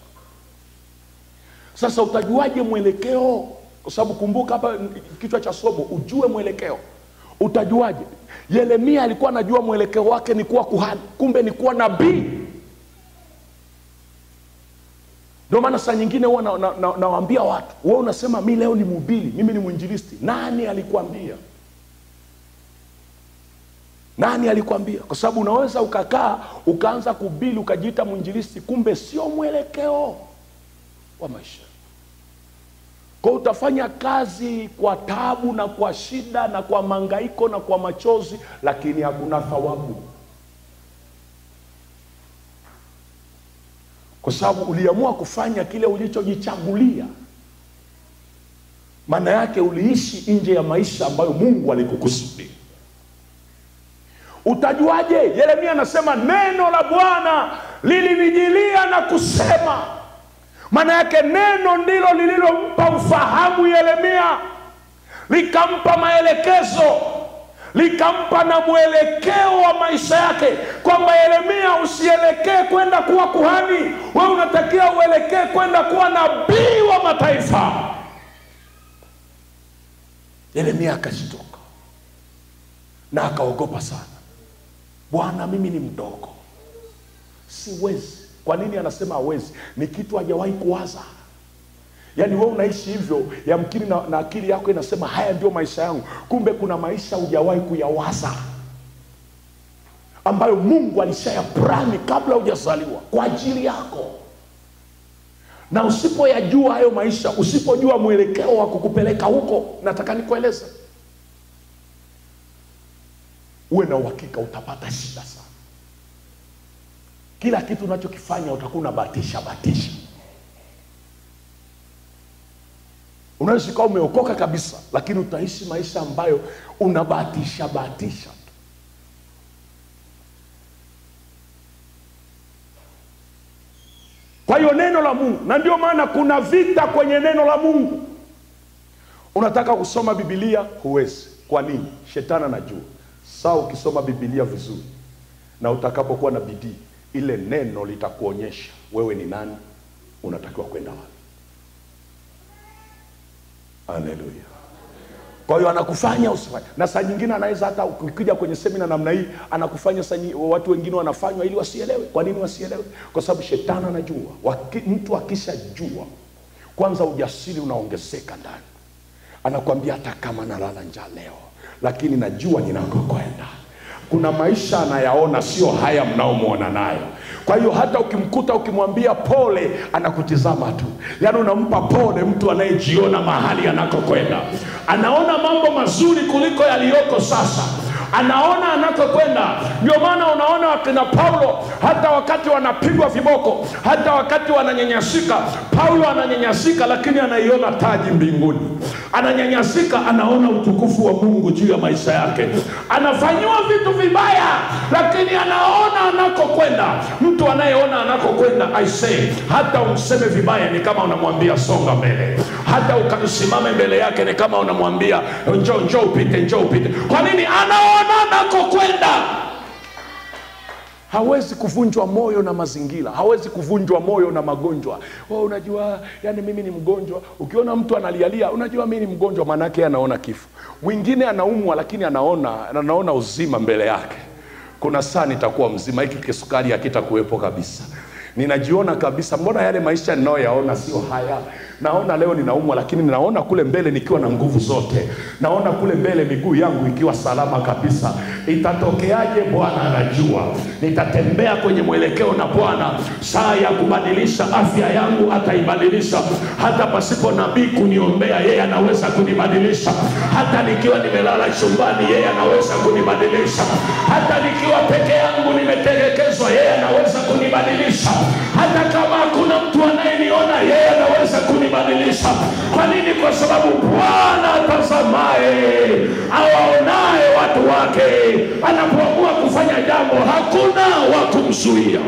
sasa utajuaje mwelekeo kwa sababu kumbuka hapa kichwa cha somo ujue mwelekeo utajuaje yeremia alikuwa anajua mwelekeo wake ni kuwa kuhani kumbe ni kuwa nabii ndio maana saa nyingine huwa nawaambia na, na, nawaambia watu we unasema mi leo ni mhubiri mimi ni mwinjilisti nani alikwambia nani alikwambia kwa sababu unaweza ukakaa ukaanza kubili ukajiita mwinjilisti kumbe sio mwelekeo wa maisha kwa utafanya kazi kwa tabu na kwa shida na kwa mangaiko na kwa machozi lakini hakuna thawabu kwa sababu uliamua kufanya kile ulichojichagulia maana yake uliishi nje ya maisha ambayo mungu alikukusudia utajuaje yeremia anasema neno la bwana lilinijilia na kusema maana yake neno ndilo lililompa ufahamu yeremia likampa maelekezo likampa na mwelekeo wa maisha yake kwamba yeremia usielekee kwenda kuwa kuhani we unatakiwa uelekee kwenda kuwa nabii wa mataifa yeremia akashtuka na akaogopa sana bwana mimi ni mdogo siwezi kwa nini anasema hawezi ni kitu hajawahi kuwaza yaani we unaishi hivyo yamkini na, na akili yako inasema haya ndio maisha yangu kumbe kuna maisha hujawahi kuyawaza ambayo mungu alishayapurani kabla hujazaliwa kwa ajili yako na usipoyajua hayo maisha usipojua mwelekeo wa kukupeleka huko nataka nikueleze uwe na uhakika utapata shida sana kila kitu unachokifanya utakuwa unabatisha batisha unaweza ukawa umeokoka kabisa lakini utaishi maisha ambayo unabatisha batisha tu kwa hiyo neno la mungu na ndio maana kuna vita kwenye neno la mungu unataka kusoma bibilia huwezi kwa nini shetani anajua saa ukisoma bibilia vizuri na utakapokuwa na bidii ile neno litakuonyesha wewe ni nani unatakiwa kwenda wapi haleluya kwa hiyo anakufanya usifanye na saa nyingine anaweza hata ukija kwenye semina namna hii anakufanya saa nyi- watu wengine wanafanywa ili wasielewe kwa nini wasielewe kwa sababu shetani anajua Waki, mtu akishajua kwanza ujasiri unaongezeka ndani anakwambia hata kama nalala njaa leo lakini najua ninakokwenda kuna maisha anayaona sio haya mnaomwona nayo kwa hiyo hata ukimkuta ukimwambia pole anakutizama tu yaani unampa pole mtu anayejiona mahali anakokwenda anaona mambo mazuri kuliko yaliyoko sasa anaona anakokwenda ndio maana unaona wakina paulo hata wakati wanapigwa viboko hata wakati wananyanyasika paulo ananyanyasika lakini anaiona taji mbinguni ananyanyasika anaona utukufu wa mungu juu ya maisha yake anafanyiwa vitu vibaya lakini anaona anakokwenda mtu anayeona anakokwenda aisee hata umseme vibaya ni kama unamwambia songa mbele hata ukamsimame mbele yake ni kama unamwambia njoo njoo upite njoo upite kwa nini anaona anakokwenda hawezi kuvunjwa moyo na mazingira hawezi kuvunjwa moyo na magonjwa oh, unajua yani mimi ni mgonjwa ukiona mtu analialia unajua mimi ni mgonjwa maanaake anaona kifo mwingine anaumwa lakini anaona anaona uzima mbele yake kuna saa nitakuwa mzima hiki kisukari hakitakuwepo kabisa ninajiona kabisa mbona yale maisha ninayoyaona sio haya naona leo ninaumwa lakini ninaona kule mbele nikiwa na nguvu zote naona kule mbele miguu yangu ikiwa salama kabisa itatokeaje bwana anajua nitatembea kwenye mwelekeo na bwana saa ya kubadilisha afya yangu ataibadilisha hata pasipo nabii kuniombea yeye anaweza kunibadilisha hata nikiwa nimelala chumbani yeye anaweza kunibadilisha hata nikiwa peke yangu nimetelekezwa yeye anaweza kunibadilisha hata kama hakuna mtu anayeniona yeye anaweza kunibadilisha kwa nini kwa sababu bwana atazamaye awaonaye watu wake wake anapoamua kufanya jambo hakuna wa kumzuia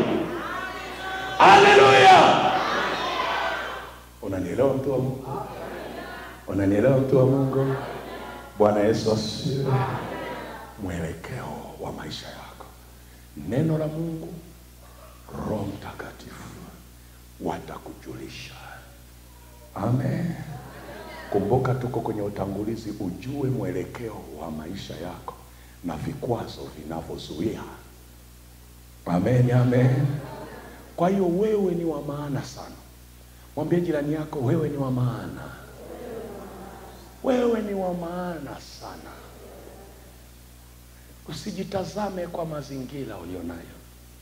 haleluya unanielewa mtu wa mungu unanielewa mtu wa mungu bwana yesu asifiwe mwelekeo wa maisha yako neno la mungu roho mtakatifu watakujulisha amen kumbuka tuko kwenye utangulizi ujue mwelekeo wa maisha yako na vikwazo vinavyozuia amen amen kwa hiyo wewe ni wa maana sana mwambie jirani yako wewe ni wa maana wewe ni wa maana sana usijitazame kwa mazingira ulionayo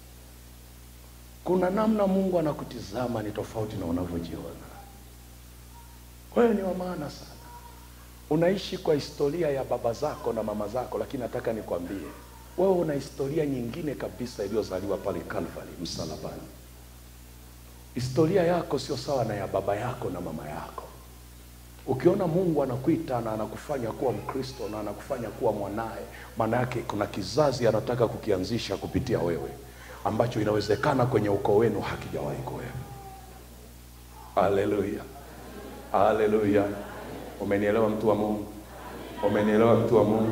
kuna namna mungu anakutizama ni tofauti na unavyojiona wewe ni wa maana sana unaishi kwa historia ya baba zako na mama zako lakini nataka nikwambie wewe una historia nyingine kabisa iliyozaliwa pale calvary msalabani historia yako sio sawa na ya baba yako na mama yako ukiona mungu anakuita na anakufanya kuwa mkristo na anakufanya kuwa mwanaye maana yake kuna kizazi anataka kukianzisha kupitia wewe ambacho inawezekana kwenye ukoo wenu hakijawahi kuwepo haleluya haleluya umenielewa mtu wa mungu umenielewa mtu wa mungu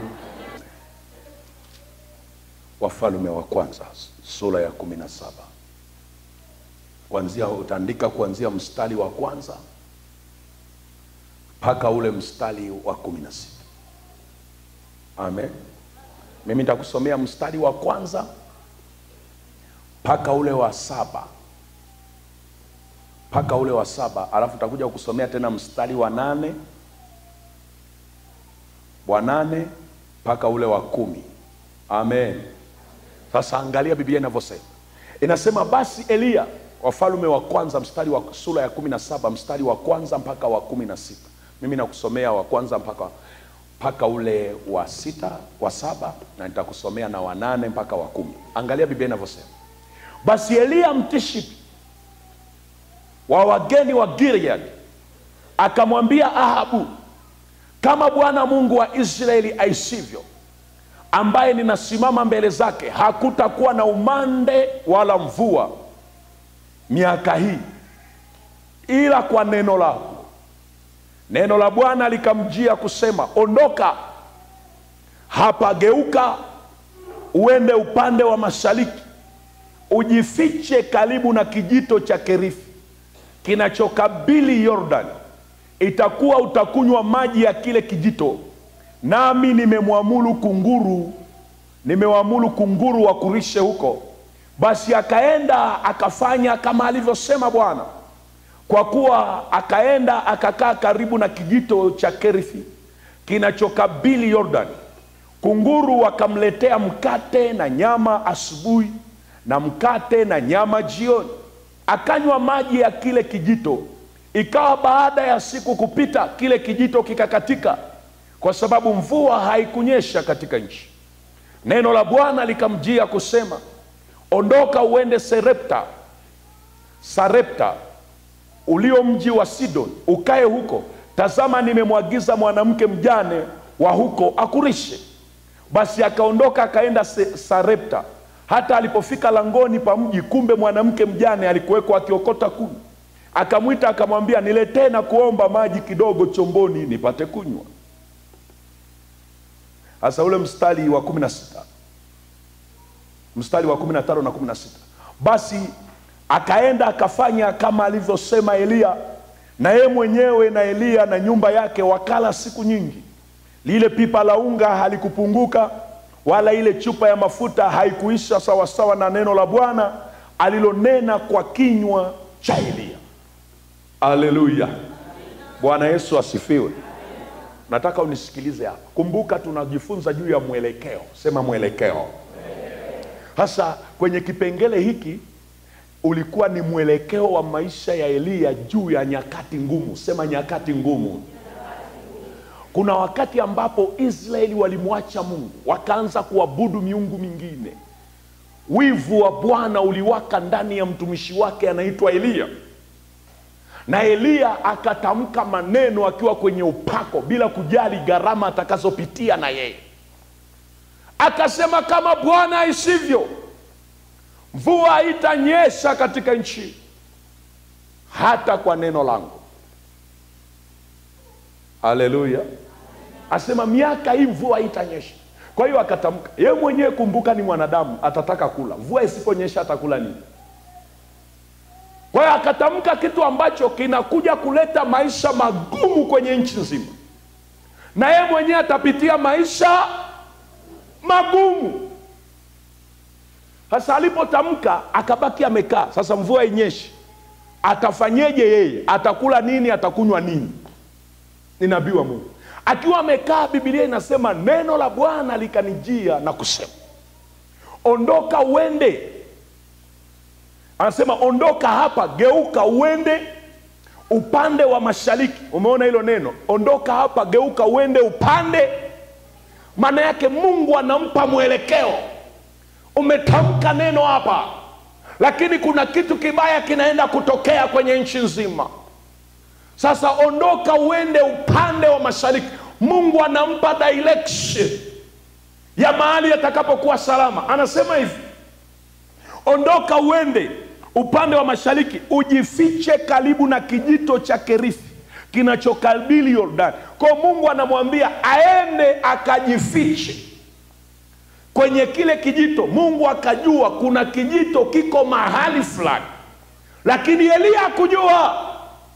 wafalume wa kwanza sura ya kumi na saba kuanzia utaandika kuanzia mstari wa kwanza mpaka ule mstari wa kumi na sita amen mimi nitakusomea mstari wa kwanza mpaka ule wa saba mpaka ule wa saba alafu takuja kusomea tena mstari wa nane wa nane mpaka ule wa kumi amen sasa angalia biblia inavyosema inasema basi eliya wafalume wa kwanza mstari wa sura ya kumi na saba mstari wa kwanza mpaka wa kumi na sita mimi nakusomea wa kwanza mpaka mpaka ule wa sita wa saba na nitakusomea na wa nane mpaka wa kumi angalia biblia inavyosema basi eliya mtishipi wa wageni wa gilead akamwambia ahabu kama bwana mungu wa israeli aisivyo ambaye ninasimama mbele zake hakutakuwa na umande wala mvua miaka hii ila kwa neno lako neno la bwana likamjia kusema ondoka hapa geuka uende upande wa mashariki ujifiche karibu na kijito cha kerithi kinachokabili yordani itakuwa utakunywa maji ya kile kijito nami nimemwamulu kunguru nimewamulu kunguru wakurishe huko basi akaenda akafanya kama alivyosema bwana kwa kuwa akaenda akakaa karibu na kijito cha kerithi kinachokabili yordani kunguru wakamletea mkate na nyama asubuhi na mkate na nyama jioni akanywa maji ya kile kijito ikawa baada ya siku kupita kile kijito kikakatika kwa sababu mvua haikunyesha katika nchi neno la bwana likamjia kusema ondoka uende serepta sarepta ulio mji wa sidon ukae huko tazama nimemwagiza mwanamke mjane wa huko akurishe basi akaondoka akaenda Se- sarepta hata alipofika langoni pa mji kumbe mwanamke mjane alikuwekwa akiokota kuni akamwita akamwambia niletee na kuomba maji kidogo chomboni nipate kunywa hasa ule mstari wa kumi na sita mstari wa kumi na tano na kumi na sita basi akaenda akafanya kama alivyosema eliya na yeye mwenyewe na eliya na nyumba yake wakala siku nyingi lile pipa la unga halikupunguka wala ile chupa ya mafuta haikuisha sawasawa na neno la bwana alilonena kwa kinywa cha eliya aleluya bwana yesu asifiwe nataka unisikilize hapa kumbuka tunajifunza juu ya mwelekeo sema mwelekeo hasa kwenye kipengele hiki ulikuwa ni mwelekeo wa maisha ya eliya juu ya nyakati ngumu sema nyakati ngumu kuna wakati ambapo israeli walimwacha mungu wakaanza kuabudu miungu mingine wivu wa bwana uliwaka ndani ya mtumishi wake anaitwa eliya na eliya akatamka maneno akiwa kwenye upako bila kujali gharama atakazopitia na yeye akasema kama bwana aisivyo mvua haitanyesha katika nchi hata kwa neno langu haleluya asema miaka hii mvua haitanyesha kwa hiyo akatamka yeye mwenyewe kumbuka ni mwanadamu atataka kula mvua isiponyesha atakula nini kwa hiyo akatamka kitu ambacho kinakuja kuleta maisha magumu kwenye nchi nzima na yeye mwenyewe atapitia maisha magumu sasa alipotamka akabaki amekaa sasa mvua inyeshi atafanyeje yeye atakula nini atakunywa nini ni nabii wa mungu akiwa amekaa bibilia inasema neno la bwana likanijia na kusema ondoka uende anasema ondoka hapa geuka uende upande wa mashariki umeona hilo neno ondoka hapa geuka uende upande maana yake mungu anampa mwelekeo umetamka neno hapa lakini kuna kitu kibaya kinaenda kutokea kwenye nchi nzima sasa ondoka uende upande wa mashariki mungu anampa direction ya mahali yatakapokuwa salama anasema hivi ondoka uende upande wa mashariki ujifiche karibu na kijito cha kerithi kinachokabili yordani kwao mungu anamwambia aende akajifiche kwenye kile kijito mungu akajua kuna kijito kiko mahali fulani lakini eliya hakujua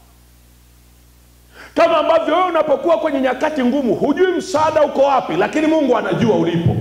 kama ambavyo wewe unapokuwa kwenye nyakati ngumu hujui msaada uko wapi lakini mungu anajua ulipo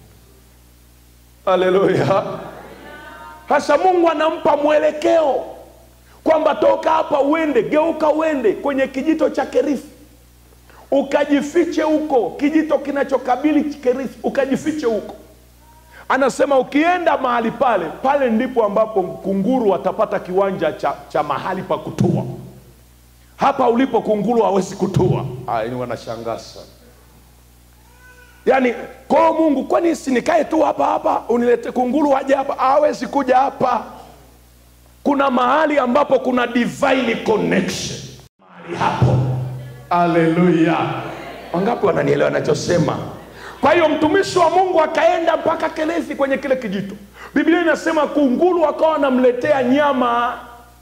haleluya sasa mungu anampa mwelekeo kwamba toka hapa uende geuka uende kwenye kijito cha kerithi ukajifiche huko kijito kinachokabili kerithi ukajifiche huko anasema ukienda mahali pale pale ndipo ambapo kunguru watapata kiwanja cha, cha mahali pa kutua hapa ulipo kunguru hawezi kutua ni wanashangaa sana yaani kwao mungu kwani sinikae tu hapa hapa unilete kunguru waje hapa hawezi kuja hapa kuna mahali ambapo kuna divine connection mahali hapo haleluya wangapi wananielewa nachosema kwa hiyo mtumishi wa mungu akaenda mpaka kelethi kwenye kile kijito biblia inasema kunguru akawa wanamletea nyama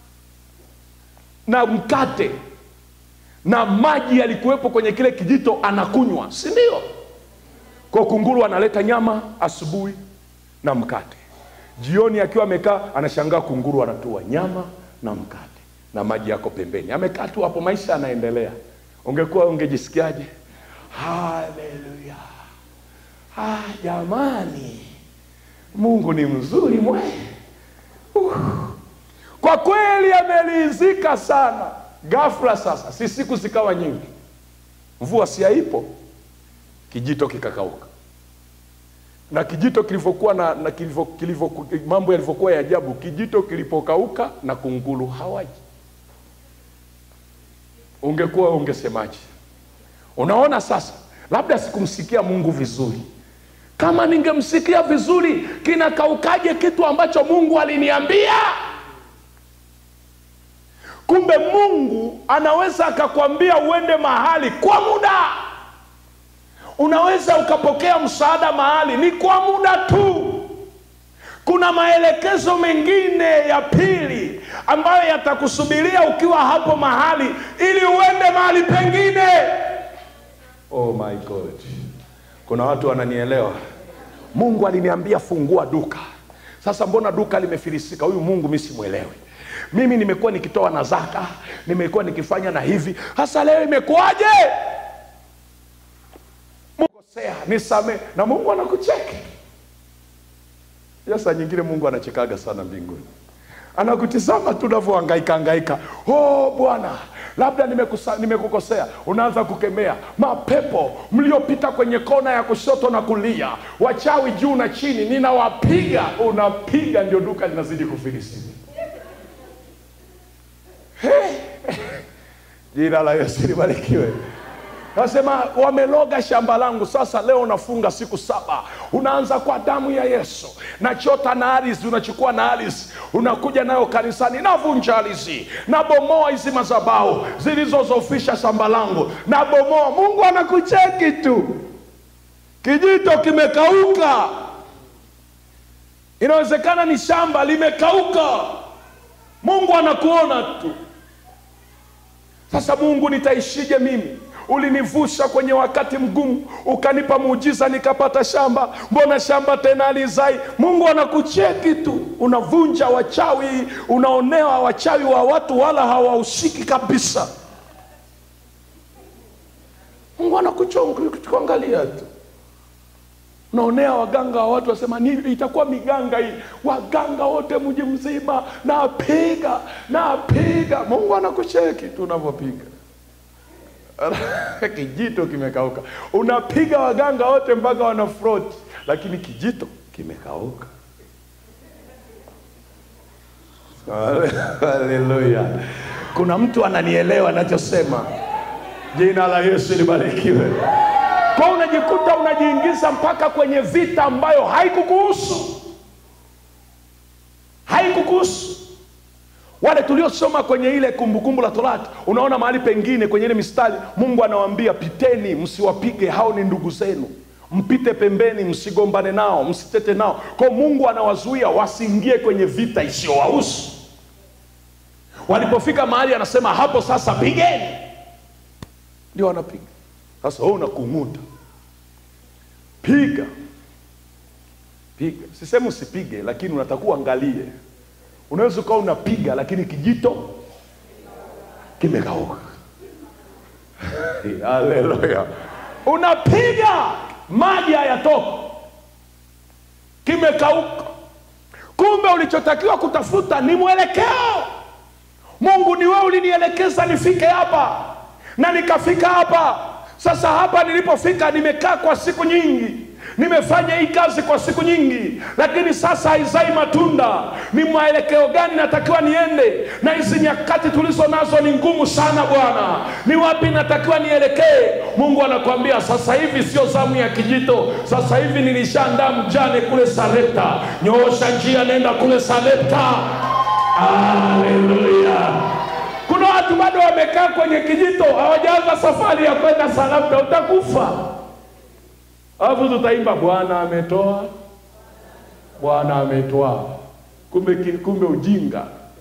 na mkate na maji yalikuwepo kwenye kile kijito anakunywa si ndio kwa kunguru analeta nyama asubuhi na mkate jioni akiwa amekaa anashangaa kunguru anatua nyama na mkate na maji yako pembeni amekaa tu hapo maisha yanaendelea ungekuwa ungejisikiaje haleluya ah, jamani mungu ni mzuri mwe uh. kwa kweli amelizika sana ghafla sasa si siku zikawa nyingi mvua si haipo kijito kikakauka na kijito kilivyokuwa na, na kilivyo, kilivyo, mambo yalivyokuwa ya ajabu kijito kilipokauka na kunguru hawaji ungekuwa ungesemaje unaona sasa labda sikumsikia mungu vizuri kama ningemsikia vizuri kinakaukaje kitu ambacho mungu aliniambia kumbe mungu anaweza akakwambia uende mahali kwa muda unaweza ukapokea msaada mahali ni kwa muda tu kuna maelekezo mengine ya pili ambayo yatakusubiria ukiwa hapo mahali ili uende mahali pengine oh my god kuna watu wananielewa mungu aliniambia fungua duka sasa mbona duka limefilisika huyu mungu mi simwelewi mimi nimekuwa nikitoa na zaka nimekuwa nikifanya na hivi hasa leo imekuwaje kosea nisamee na mungu anakucheki ya saa nyingine mungu anachekaga sana mbinguni anakutizama tu unavyohangaika hangaika oh bwana labda nimekusa- nimekukosea unaanza kukemea mapepo mliopita kwenye kona ya kushoto na kulia wachawi juu na chini ninawapiga unapiga ndio duka linazidi kufilisika jina la yesu libarikiwe nasema wameloga shamba langu sasa leo nafunga siku saba unaanza kwa damu ya yesu nachota na ardhi unachukua na ardhi unakuja nayo kanisani navunja ardhi nabomoa hizi mazabau zilizozofisha shamba langu nabomoa mungu anakucheki tu kijito kimekauka inawezekana ni shamba limekauka mungu anakuona tu sasa mungu nitaishije mimi ulinivusha kwenye wakati mgumu ukanipa muujiza nikapata shamba mbona shamba tena alizai mungu anakucheki tu unavunja wachawi unaonewa wachawi wa watu wala hawahusiki kabisa mungu anakuangalia tu unaonea waganga wa watu wasema nini itakuwa miganga hii waganga wote mji mzima napiga napiga mungu anakucheki tu unavyopiga kijito kimekauka unapiga waganga wote mpaka wana froti lakini kijito kimekauka haleluya kuna mtu ananielewa anachosema jina la yesu libarikiwe kwa unajikuta unajiingiza mpaka kwenye vita ambayo haikukuhusu haikukuhusu wale tuliosoma kwenye ile kumbukumbu la torati unaona mahali pengine kwenye ile mistari mungu anawaambia piteni msiwapige hao ni ndugu zenu mpite pembeni msigombane nao msitete nao kwao mungu anawazuia wasiingie kwenye vita isiyowahusu walipofika mahali anasema hapo sasa pigeni ndio wanapiga sasa wewe unakung'uta piga piga sisemi usipige lakini unatakuwa uangalie unaweza ukawa unapiga lakini kijito kimekauka haleluya unapiga maji hayatoka kimekauka kumbe ulichotakiwa kutafuta ni mwelekeo mungu ni wewe ulinielekeza nifike hapa na nikafika hapa sasa hapa nilipofika nimekaa kwa siku nyingi nimefanya hii kazi kwa siku nyingi lakini sasa haizai matunda ni mwelekeo gani natakiwa niende na hizi nyakati tulizo nazo ni ngumu sana bwana ni wapi natakiwa nielekee mungu anakuambia sasa hivi sio zamu ya kijito sasa hivi nilishaandaa mjane kule sarepta nyoosha njia nenda kule sarepta haleluya kuna watu bado wamekaa kwenye kijito hawajaanza safari ya kwenda sarepta utakufa alafu tutaimba bwana ametoa bwana ametoa kumbe ki- kumbe ujinga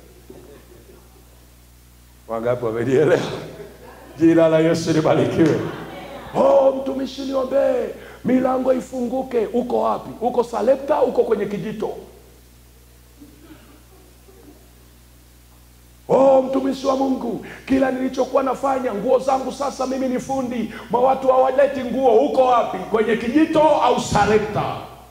wangapi wamelielewa jina la yesu libarikiwe oh mtumishi niombee milango ifunguke uko wapi uko salepta uko kwenye kijito Oh, mtumishi wa Mungu, kila nilichokuwa nafanya, nguo zangu sasa, mimi ni fundi, ma watu hawaleti nguo. Uko wapi? Kwenye kijito au sarepta?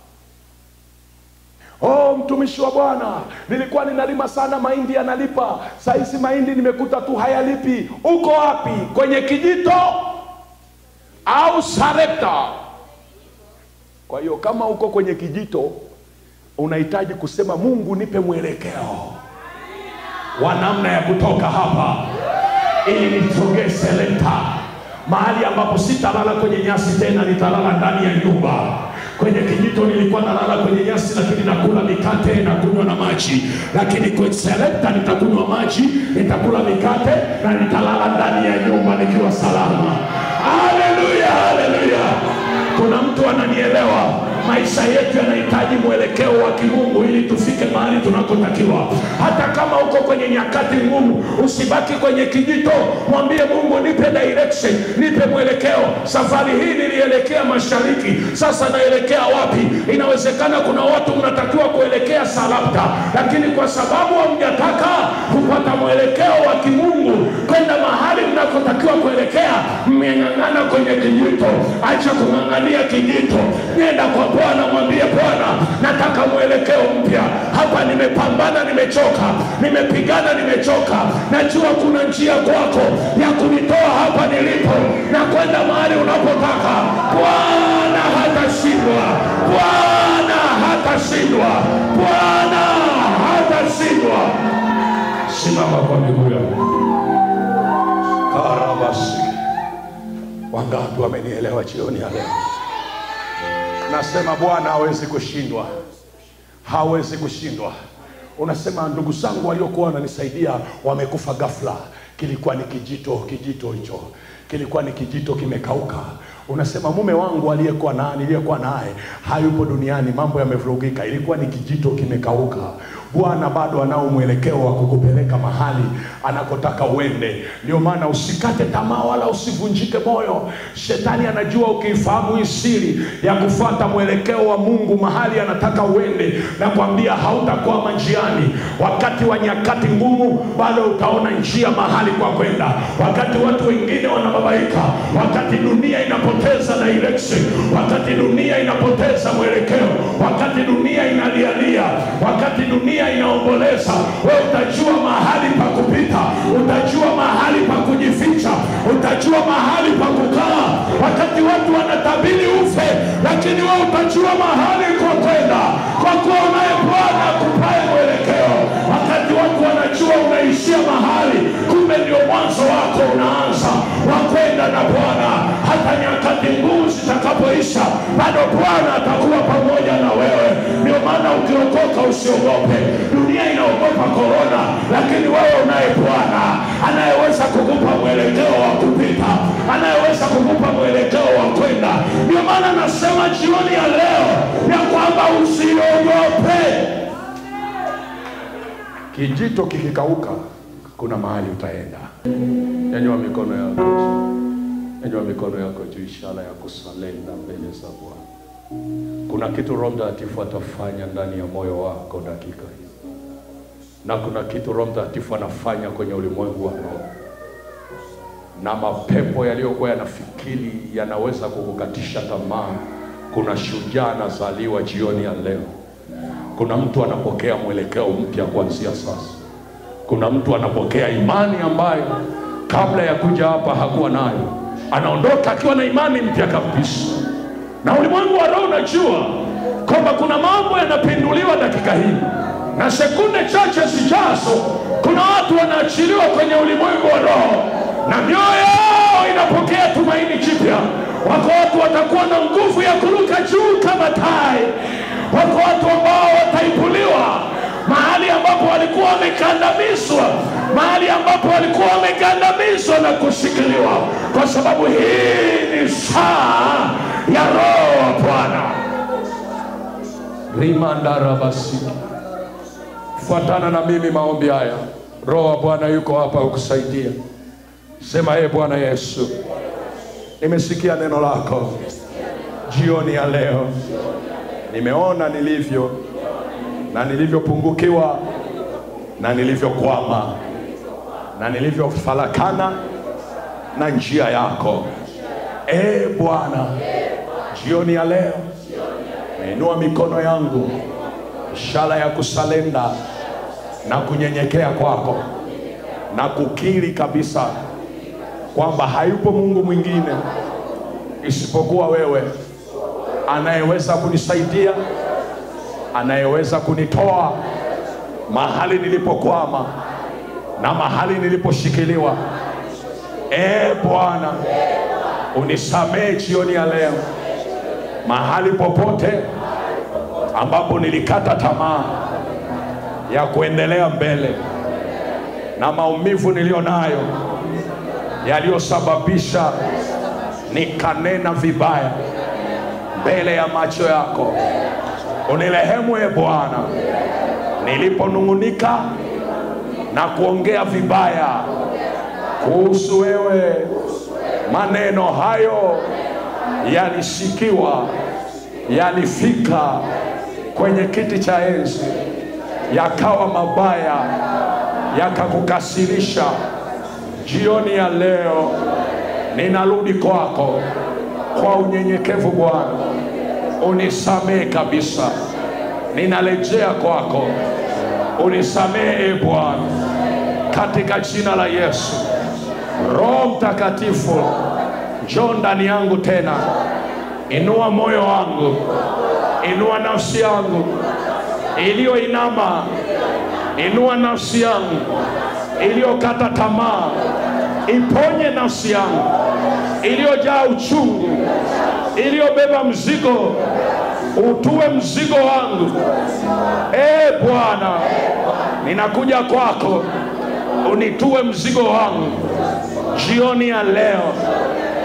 Oh, mtumishi wa Bwana, nilikuwa ninalima sana mahindi yanalipa, saa hizi mahindi nimekuta tu hayalipi. Uko wapi? Kwenye kijito au sarepta? Kwa hiyo kama uko kwenye kijito, unahitaji kusema Mungu, nipe mwelekeo wa namna ya kutoka hapa ili nisogee seleta mahali ambapo sitalala kwenye nyasi tena nitalala ndani ya nyumba kwenye kijito nilikuwa nalala kwenye nyasi lakini nakula mikate na kunywa na maji lakini kwenye selekta nitakunywa maji nitakula mikate na nitalala ndani ya nyumba nikiwa salama haleluya haleluya kuna mtu ananielewa maisha yetu yanahitaji mwelekeo wa kimungu ili tufike mahali tunakotakiwa hata kama uko kwenye nyakati ngumu usibaki kwenye kijito mwambie mungu nipe direction nipe mwelekeo safari hii nilielekea mashariki sasa naelekea wapi inawezekana kuna watu mnatakiwa kuelekea salapta lakini kwa sababu hamjataka kupata mwelekeo wa kimungu kwenda mahali mnakotakiwa kuelekea mmeng'ang'ana kwenye kijito acha kung'ang'ania kijito nenda kwa bwana mwambie bwana nataka mwelekeo mpya hapa nimepambana nimechoka nimepigana nimechoka najua kuna njia kwako ya kunitoa hapa nilipo na kwenda mahali unapotaka bwana hatashindwa bwana hatashindwa bwana hatashindwa simama kwa miguu yako karabasi wangapi wamenielewa jioni ya leo nasema bwana hawezi kushindwa hawezi kushindwa unasema ndugu zangu waliokuwa wananisaidia wamekufa ghafla kilikuwa ni kijito kijito hicho kilikuwa ni kijito kimekauka unasema mume wangu aliyekuwa na niliyekuwa naye hayupo duniani, mambo yamevurugika, ilikuwa ni kijito kimekauka. Bwana bado anao mwelekeo wa kukupeleka mahali anakotaka uende. Ndio maana usikate tamaa wala usivunjike moyo. Shetani anajua ukiifahamu hii siri ya kufuata mwelekeo wa Mungu mahali anataka uende, na kwambia hautakwama njiani. Wakati wa nyakati ngumu, bado utaona njia mahali kwa kwenda. Wakati watu wengine wanababaika, wakati dunia inapoteza direction, wakati dunia inapoteza mwelekeo, wakati dunia inalialia, wakati dunia inaomboleza, wewe utajua mahali pa kupita, utajua mahali pa kujificha, utajua mahali pa kukaa. Wakati watu wanatabiri ufe, lakini wewe utajua mahali kwa kwenda, kwa kuwa unaye Bwana akupaye mwelekeo. Wakati watu wanajua unaishia mahali, kumbe ndio mwanzo wako unaanza wa kwenda na Bwana. Hata nyakati ngumu zitakapoisha, bado Bwana atakuwa pamoja na wewe. Ndio maana ukiokoka usiogope. Dunia inaogopa korona, lakini wewe unaye Bwana anayeweza kukupa mwelekeo wa kupita, anayeweza kukupa mwelekeo wa kwenda. Ndio maana nasema jioni ya leo ya kwamba usiogope. Kijito kikikauka, kuna mahali utaenda. Nyanyua mikono yako, nyanyua mikono yako juu, ishara ya kusalenda mbele za Bwana. Kuna kitu Roho Mtakatifu atafanya ndani ya moyo wako dakika hii, na kuna kitu Roho Mtakatifu anafanya kwenye ulimwengu wa roho, na mapepo yaliyokuwa yanafikiri yanaweza kukukatisha tamaa. Kuna shujaa anazaliwa jioni ya leo. Kuna mtu anapokea mwelekeo mpya kuanzia sasa. Kuna mtu anapokea imani ambayo kabla ya kuja hapa hakuwa nayo, anaondoka akiwa na imani mpya kabisa. Na ulimwengu wa roho unajua kwamba kuna mambo yanapinduliwa dakika hii, na sekunde chache zijazo, kuna watu wanaachiliwa kwenye ulimwengu wa roho, na mioyo yao inapokea tumaini jipya. Wako watu watakuwa na nguvu ya kuruka juu kama tai. Wako watu ambao wataibuliwa mahali ambapo walikuwa wamekandamizwa, mahali ambapo walikuwa wamekandamizwa na kushikiliwa, kwa sababu hii ni saa ya Roho wa Bwana. rimandarabasiki fuatana na mimi maombi haya. Roho wa Bwana yuko hapa kukusaidia. Sema, ee Bwana Yesu, nimesikia neno lako jioni ya leo, nimeona nilivyo na nilivyopungukiwa na nilivyokwama na nilivyofarakana na njia yako. Ee Bwana, jioni ya leo nainua mikono yangu, ishara ya kusalenda na kunyenyekea kwako na kukiri kabisa kwamba hayupo Mungu mwingine isipokuwa wewe anayeweza kunisaidia, anayeweza kunitoa mahali nilipokwama na mahali niliposhikiliwa. Ee Bwana, unisamehe jioni ya leo, mahali popote ambapo nilikata tamaa ya kuendelea mbele na maumivu niliyo nayo yaliyosababisha nikanena vibaya mbele ya macho yako. Unirehemu e Bwana, niliponung'unika na kuongea vibaya kuhusu wewe. Maneno hayo yalisikiwa, yalifika kwenye kiti cha enzi, yakawa mabaya, yakakukasirisha. Jioni ya leo ninarudi kwako kwa unyenyekevu Bwana, unisamehe kabisa. Ninarejea kwako, unisamehe Bwana, katika jina la Yesu. Roho Mtakatifu, njoo ndani yangu tena, inua moyo wangu, inua nafsi yangu iliyoinama, inua nafsi yangu iliyokata tamaa, iponye nafsi yangu iliyojaa uchungu, iliyobeba mzigo, utue mzigo wangu. Ee Bwana, ninakuja kwako, unitue mzigo wangu jioni ya leo,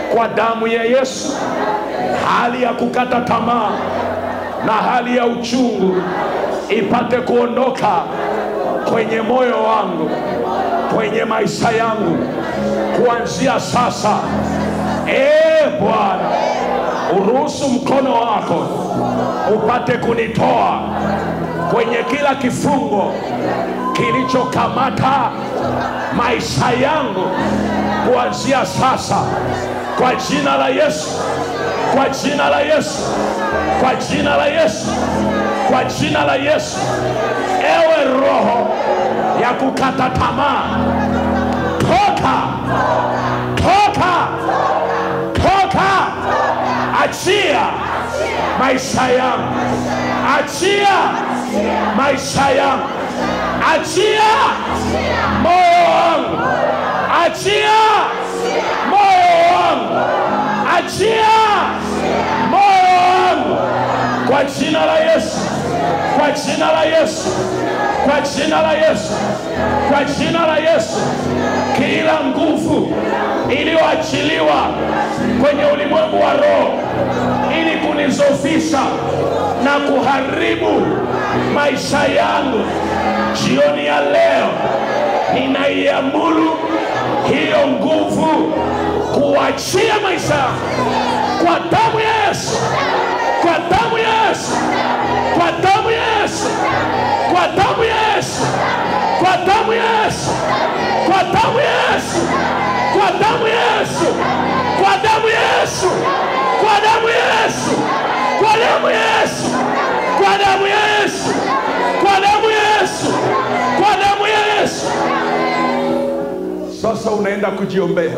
kwa damu ya Yesu, hali ya kukata tamaa na hali ya uchungu ipate kuondoka kwenye moyo wangu, kwenye maisha yangu kuanzia sasa. Ee Bwana, uruhusu mkono wako upate kunitoa kwenye kila kifungo kilichokamata maisha yangu kuanzia sasa, kwa jina la Yesu, kwa jina la Yesu, kwa jina la Yesu, kwa jina la Yesu. Ewe roho ya kukata tamaa, toka, toka, toka, achia maisha yangu, achia maisha yangu, achia moyo wangu, achia moyo wangu, achia moyo wangu kwa jina la Yesu, kwa jina la Yesu, kwa jina la Yesu, kwa jina la Yesu. Kila nguvu iliyoachiliwa kwenye ulimwengu wa roho ili kunizofisha na kuharibu maisha yangu, jioni ya leo ninaiamuru hiyo nguvu kuachia maisha yangu kwa damu ya Yesu, kwa damu ya Yesu, kwa damu ya Yesu, kwa damu ya Yesu, kwa damu ya Yesu, kwa damu ya Yesu, kwa damu ya Yesu, kwa damu ya Yesu, kwa damu ya Yesu, kwa damu ya Yesu, kwa damu ya Yesu, kwa damu ya Yesu, kwa damu ya Yesu. Sasa unaenda kujiombea,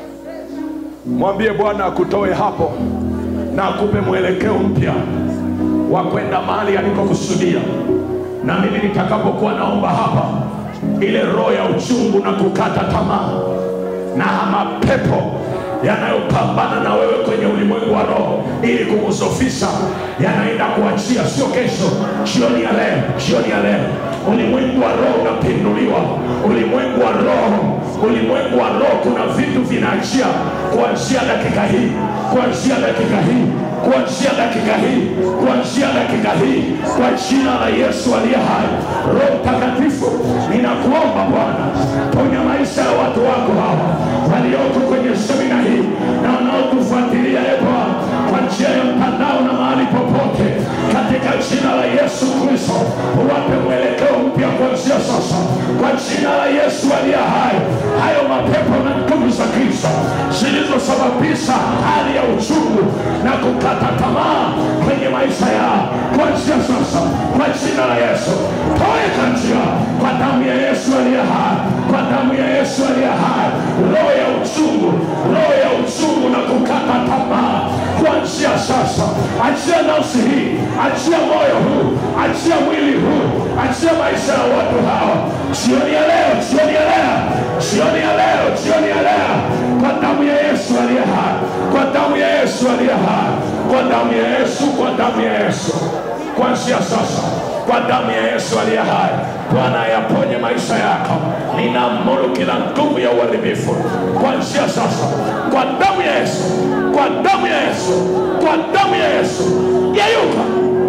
mwambie Bwana akutoe hapo na akupe mwelekeo mpya wa kwenda mahali alikokusudia. Na mimi nitakapokuwa naomba hapa, ile roho ya uchungu na kukata tamaa na mapepo yanayopambana na wewe kwenye ulimwengu wa roho ili kukusofisha yanaenda kuachia, sio kesho, jioni ya leo, jioni ya leo. Ulimwengu wa roho unapinduliwa, ulimwengu wa roho, ulimwengu wa roho, kuna vitu vinaachia kuanzia dakika hii, kuanzia dakika hii kuanzia dakika hii, kuanzia dakika hii, kwa jina la Yesu aliye hai. Roho Mtakatifu, ninakuomba Bwana, ponya maisha ya watu wako hawa walioko kwenye semina hii na wanaotufuatilia e Bwana kwa njia ya mtandao na mahali popote, katika jina la Yesu Kristo, uwape mwelekeo mpya kuanzia sasa, kwa jina la Yesu aliye hai. Hayo mapepo na nguvu za giza zilizosababisha hali ya uchungu na kukata tamaa kwenye maisha yao, kuanzia sasa, kwa jina la Yesu, toweka njia kwa damu ya Yesu aliye hai, kwa damu ya Yesu aliye hai. Roho ya uchungu, roho ya uchungu na kukata tamaa kuanzia sasa, achia nafsi hii, achia moyo huu, achia mwili huu, achia maisha ya watu hawa jioni ya leo, jioni ya leo, jioni ya leo, jioni ya leo, kwa damu ya Yesu aliye hai, kwa damu ya Yesu aliye hai, kwa damu ya Yesu, kwa damu ya Yesu, kuanzia sasa kwa damu ya Yesu aliye hai. Bwana ayaponye maisha yako. Ninaamuru kila nguvu ya uharibifu kuanzia sasa, kwa damu ya Yesu, kwa damu ya Yesu, kwa damu ya Yesu, yayuka,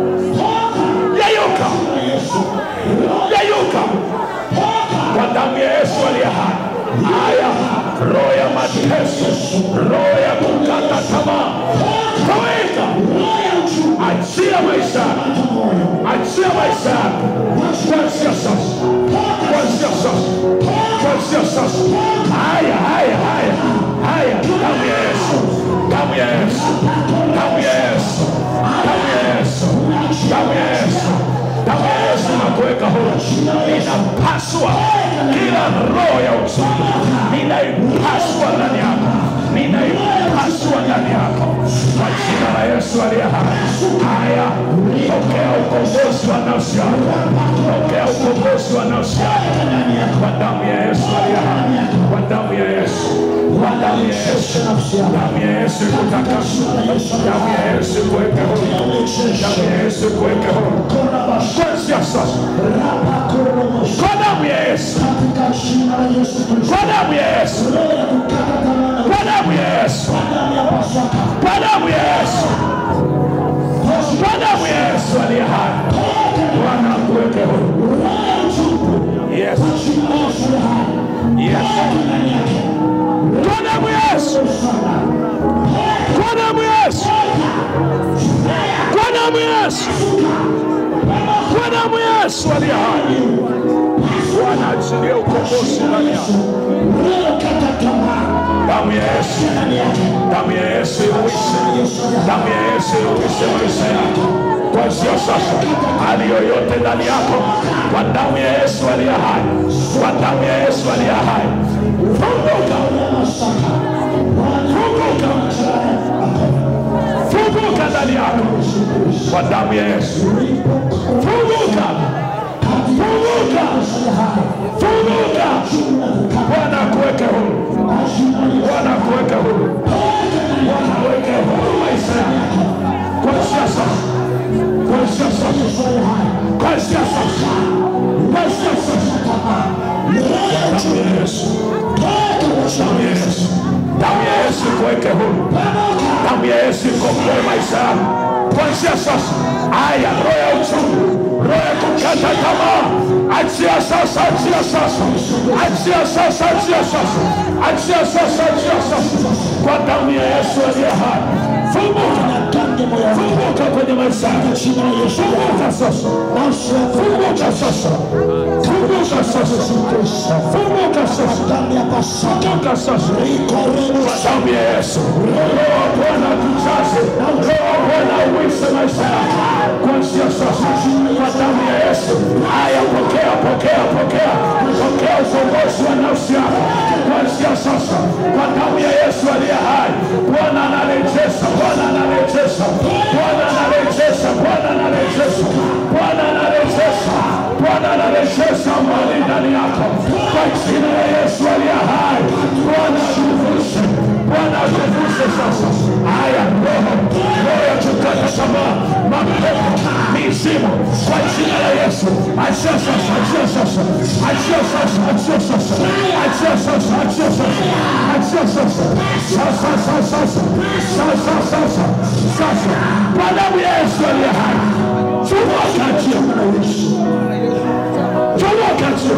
yayuka, yayuka, kwa damu ya Yesu aliye hai. Haya, roho ya mateso, roho ya kukata tamaa, toweka, achia maisha yako achia maisha yako kuanzia sasa, kuanzia sasa, kuanzia sasa. Haya, haya, haya, haya, damu ya Yesu, damu ya Yesu, damu ya Yesu, damu ya Yesu, damu ya Yesu, damu ya Yesu na kuweka huru. Ninapaswa kila roho ya uchungu, ninaipaswa ndani yako, ninaipaswa ndani yako kwa jina la Yesu aliye hai. Haya, pokea ukombozi wa nafsi yako, pokea ukombozi wa nafsi yako kwa damu ya Yesu aliye hai, kwa damu ya Yesu, kwa damu ya Yesu, damu ya Yesu ikutakasa, damu ya Yesu ikuweke huru, damu ya Yesu ikuweke huru kuanzia sasa, kwa damu ya Yesu, kwa damu ya Yesu, kwa damu ya Yesu, kwa damu ya Yesu, kwa damu ya Yesu, kwa damu ya Yesu, kwa damu ya Yesu aliye hai. Bwana achilie ukombozi ndani yako. Damu ya Yesu, damu ya Yesu iuishe, damu ya Yesu iuishe maisha yako kuanzia sasa. Hali yoyote ndani yako, kwa damu ya Yesu aliye hai, kwa damu ya Yesu aliye hai, funguka, funguka, funguka ndani yako kwa damu ya Yesu, funguka, funguka, funguka. Bwana akuweke huru, Bwana akuweke huru, Bwana aweke huru maisha yako kuanzia sasa, kuanzia sasa, kuanzia sasa, kuanzia sasa. Damu ya Yesu, damu ya Yesu, damu ya Yesu ikuweke huru, damu ya Yesu ikomboe maisha yako kuanzia sasa. Aya, roho ya uchungu, roho ya kukata tamaa, achia sasa, achia sasa, achia sasa, achia sasa, achia sasa, achia sasa, kwa damu ya Yesu aliye hai. Funguka, funguka kwenye maisha yako, funguka sasa, funguka sasa, funguka sasa, funguka sasa, funguka sasa, kwa damu ya Yesu. Roho wa Bwana tujaze, roho wa Bwana uishe maisha yako kuanzia sasa, kwa damu ya Yesu. Haya, pokea, pokea, pokea, pokea ukombozi wa nafsi yako kuanzia sasa, kwa damu ya Yesu aliye hai. Bwana anarejesha, Bwana anarejesha, Bwana anarejesha, Bwana anarejesha, Bwana anarejesha, Bwana anarejesha amani ndani yako kwa jina la Yesu aliye hai. Bwana akuvushe, Bwana akuvushe sasa. Haya, roho roho ya kukata tamaa, mapepo, mizimu, kwa jina la Yesu, achia sasa, achia sasa, achia sasa, achia sasa, achia sasa, achia sasa, achia sasa, sasa, sasa, sasa, sasa, sasa, sasa, kwa damu ya Yesu aliye hai, chomoka, achia, chomoka, achia,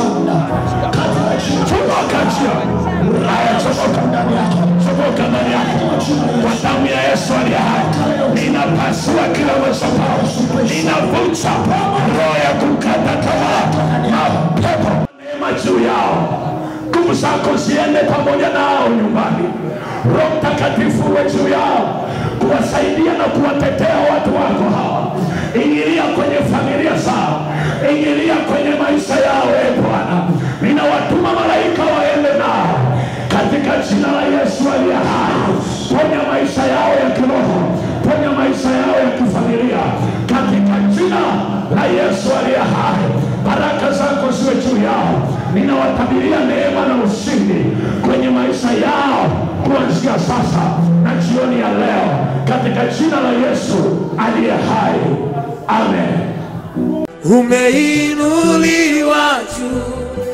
chomoka, achia, haya, chomoka ndani yako, chomoka ndani yako, kwa damu ya Yesu aliye hai, ninapasua kila madhabahu, ninavunja roho ya kukata tamaa, mapepo, neema juu yao, nguvu zako ziende pamoja nao nyumbani. Roho Mtakatifu uwe juu yao, kuwasaidia na kuwatetea watu wako hawa. Ingilia kwenye familia zao, ingilia kwenye maisha yao. E Bwana, ninawatuma malaika waende nao katika jina la Yesu aliye hai. Ponya maisha yao ya kiroho, ponya maisha yao ya kifamilia katika jina la Yesu aliye hai. Baraka zako ziwe juu yao, ninawatabiria neema na ushindi kwenye maisha yao kuanzia sasa na jioni ya leo, katika jina la Yesu aliye hai, amen. umeinuliwa juu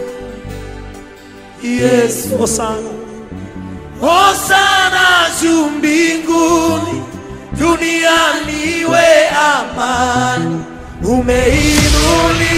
Yesu Hosana. Hosana juu mbinguni, duniani iwe amani. Umeinuliwa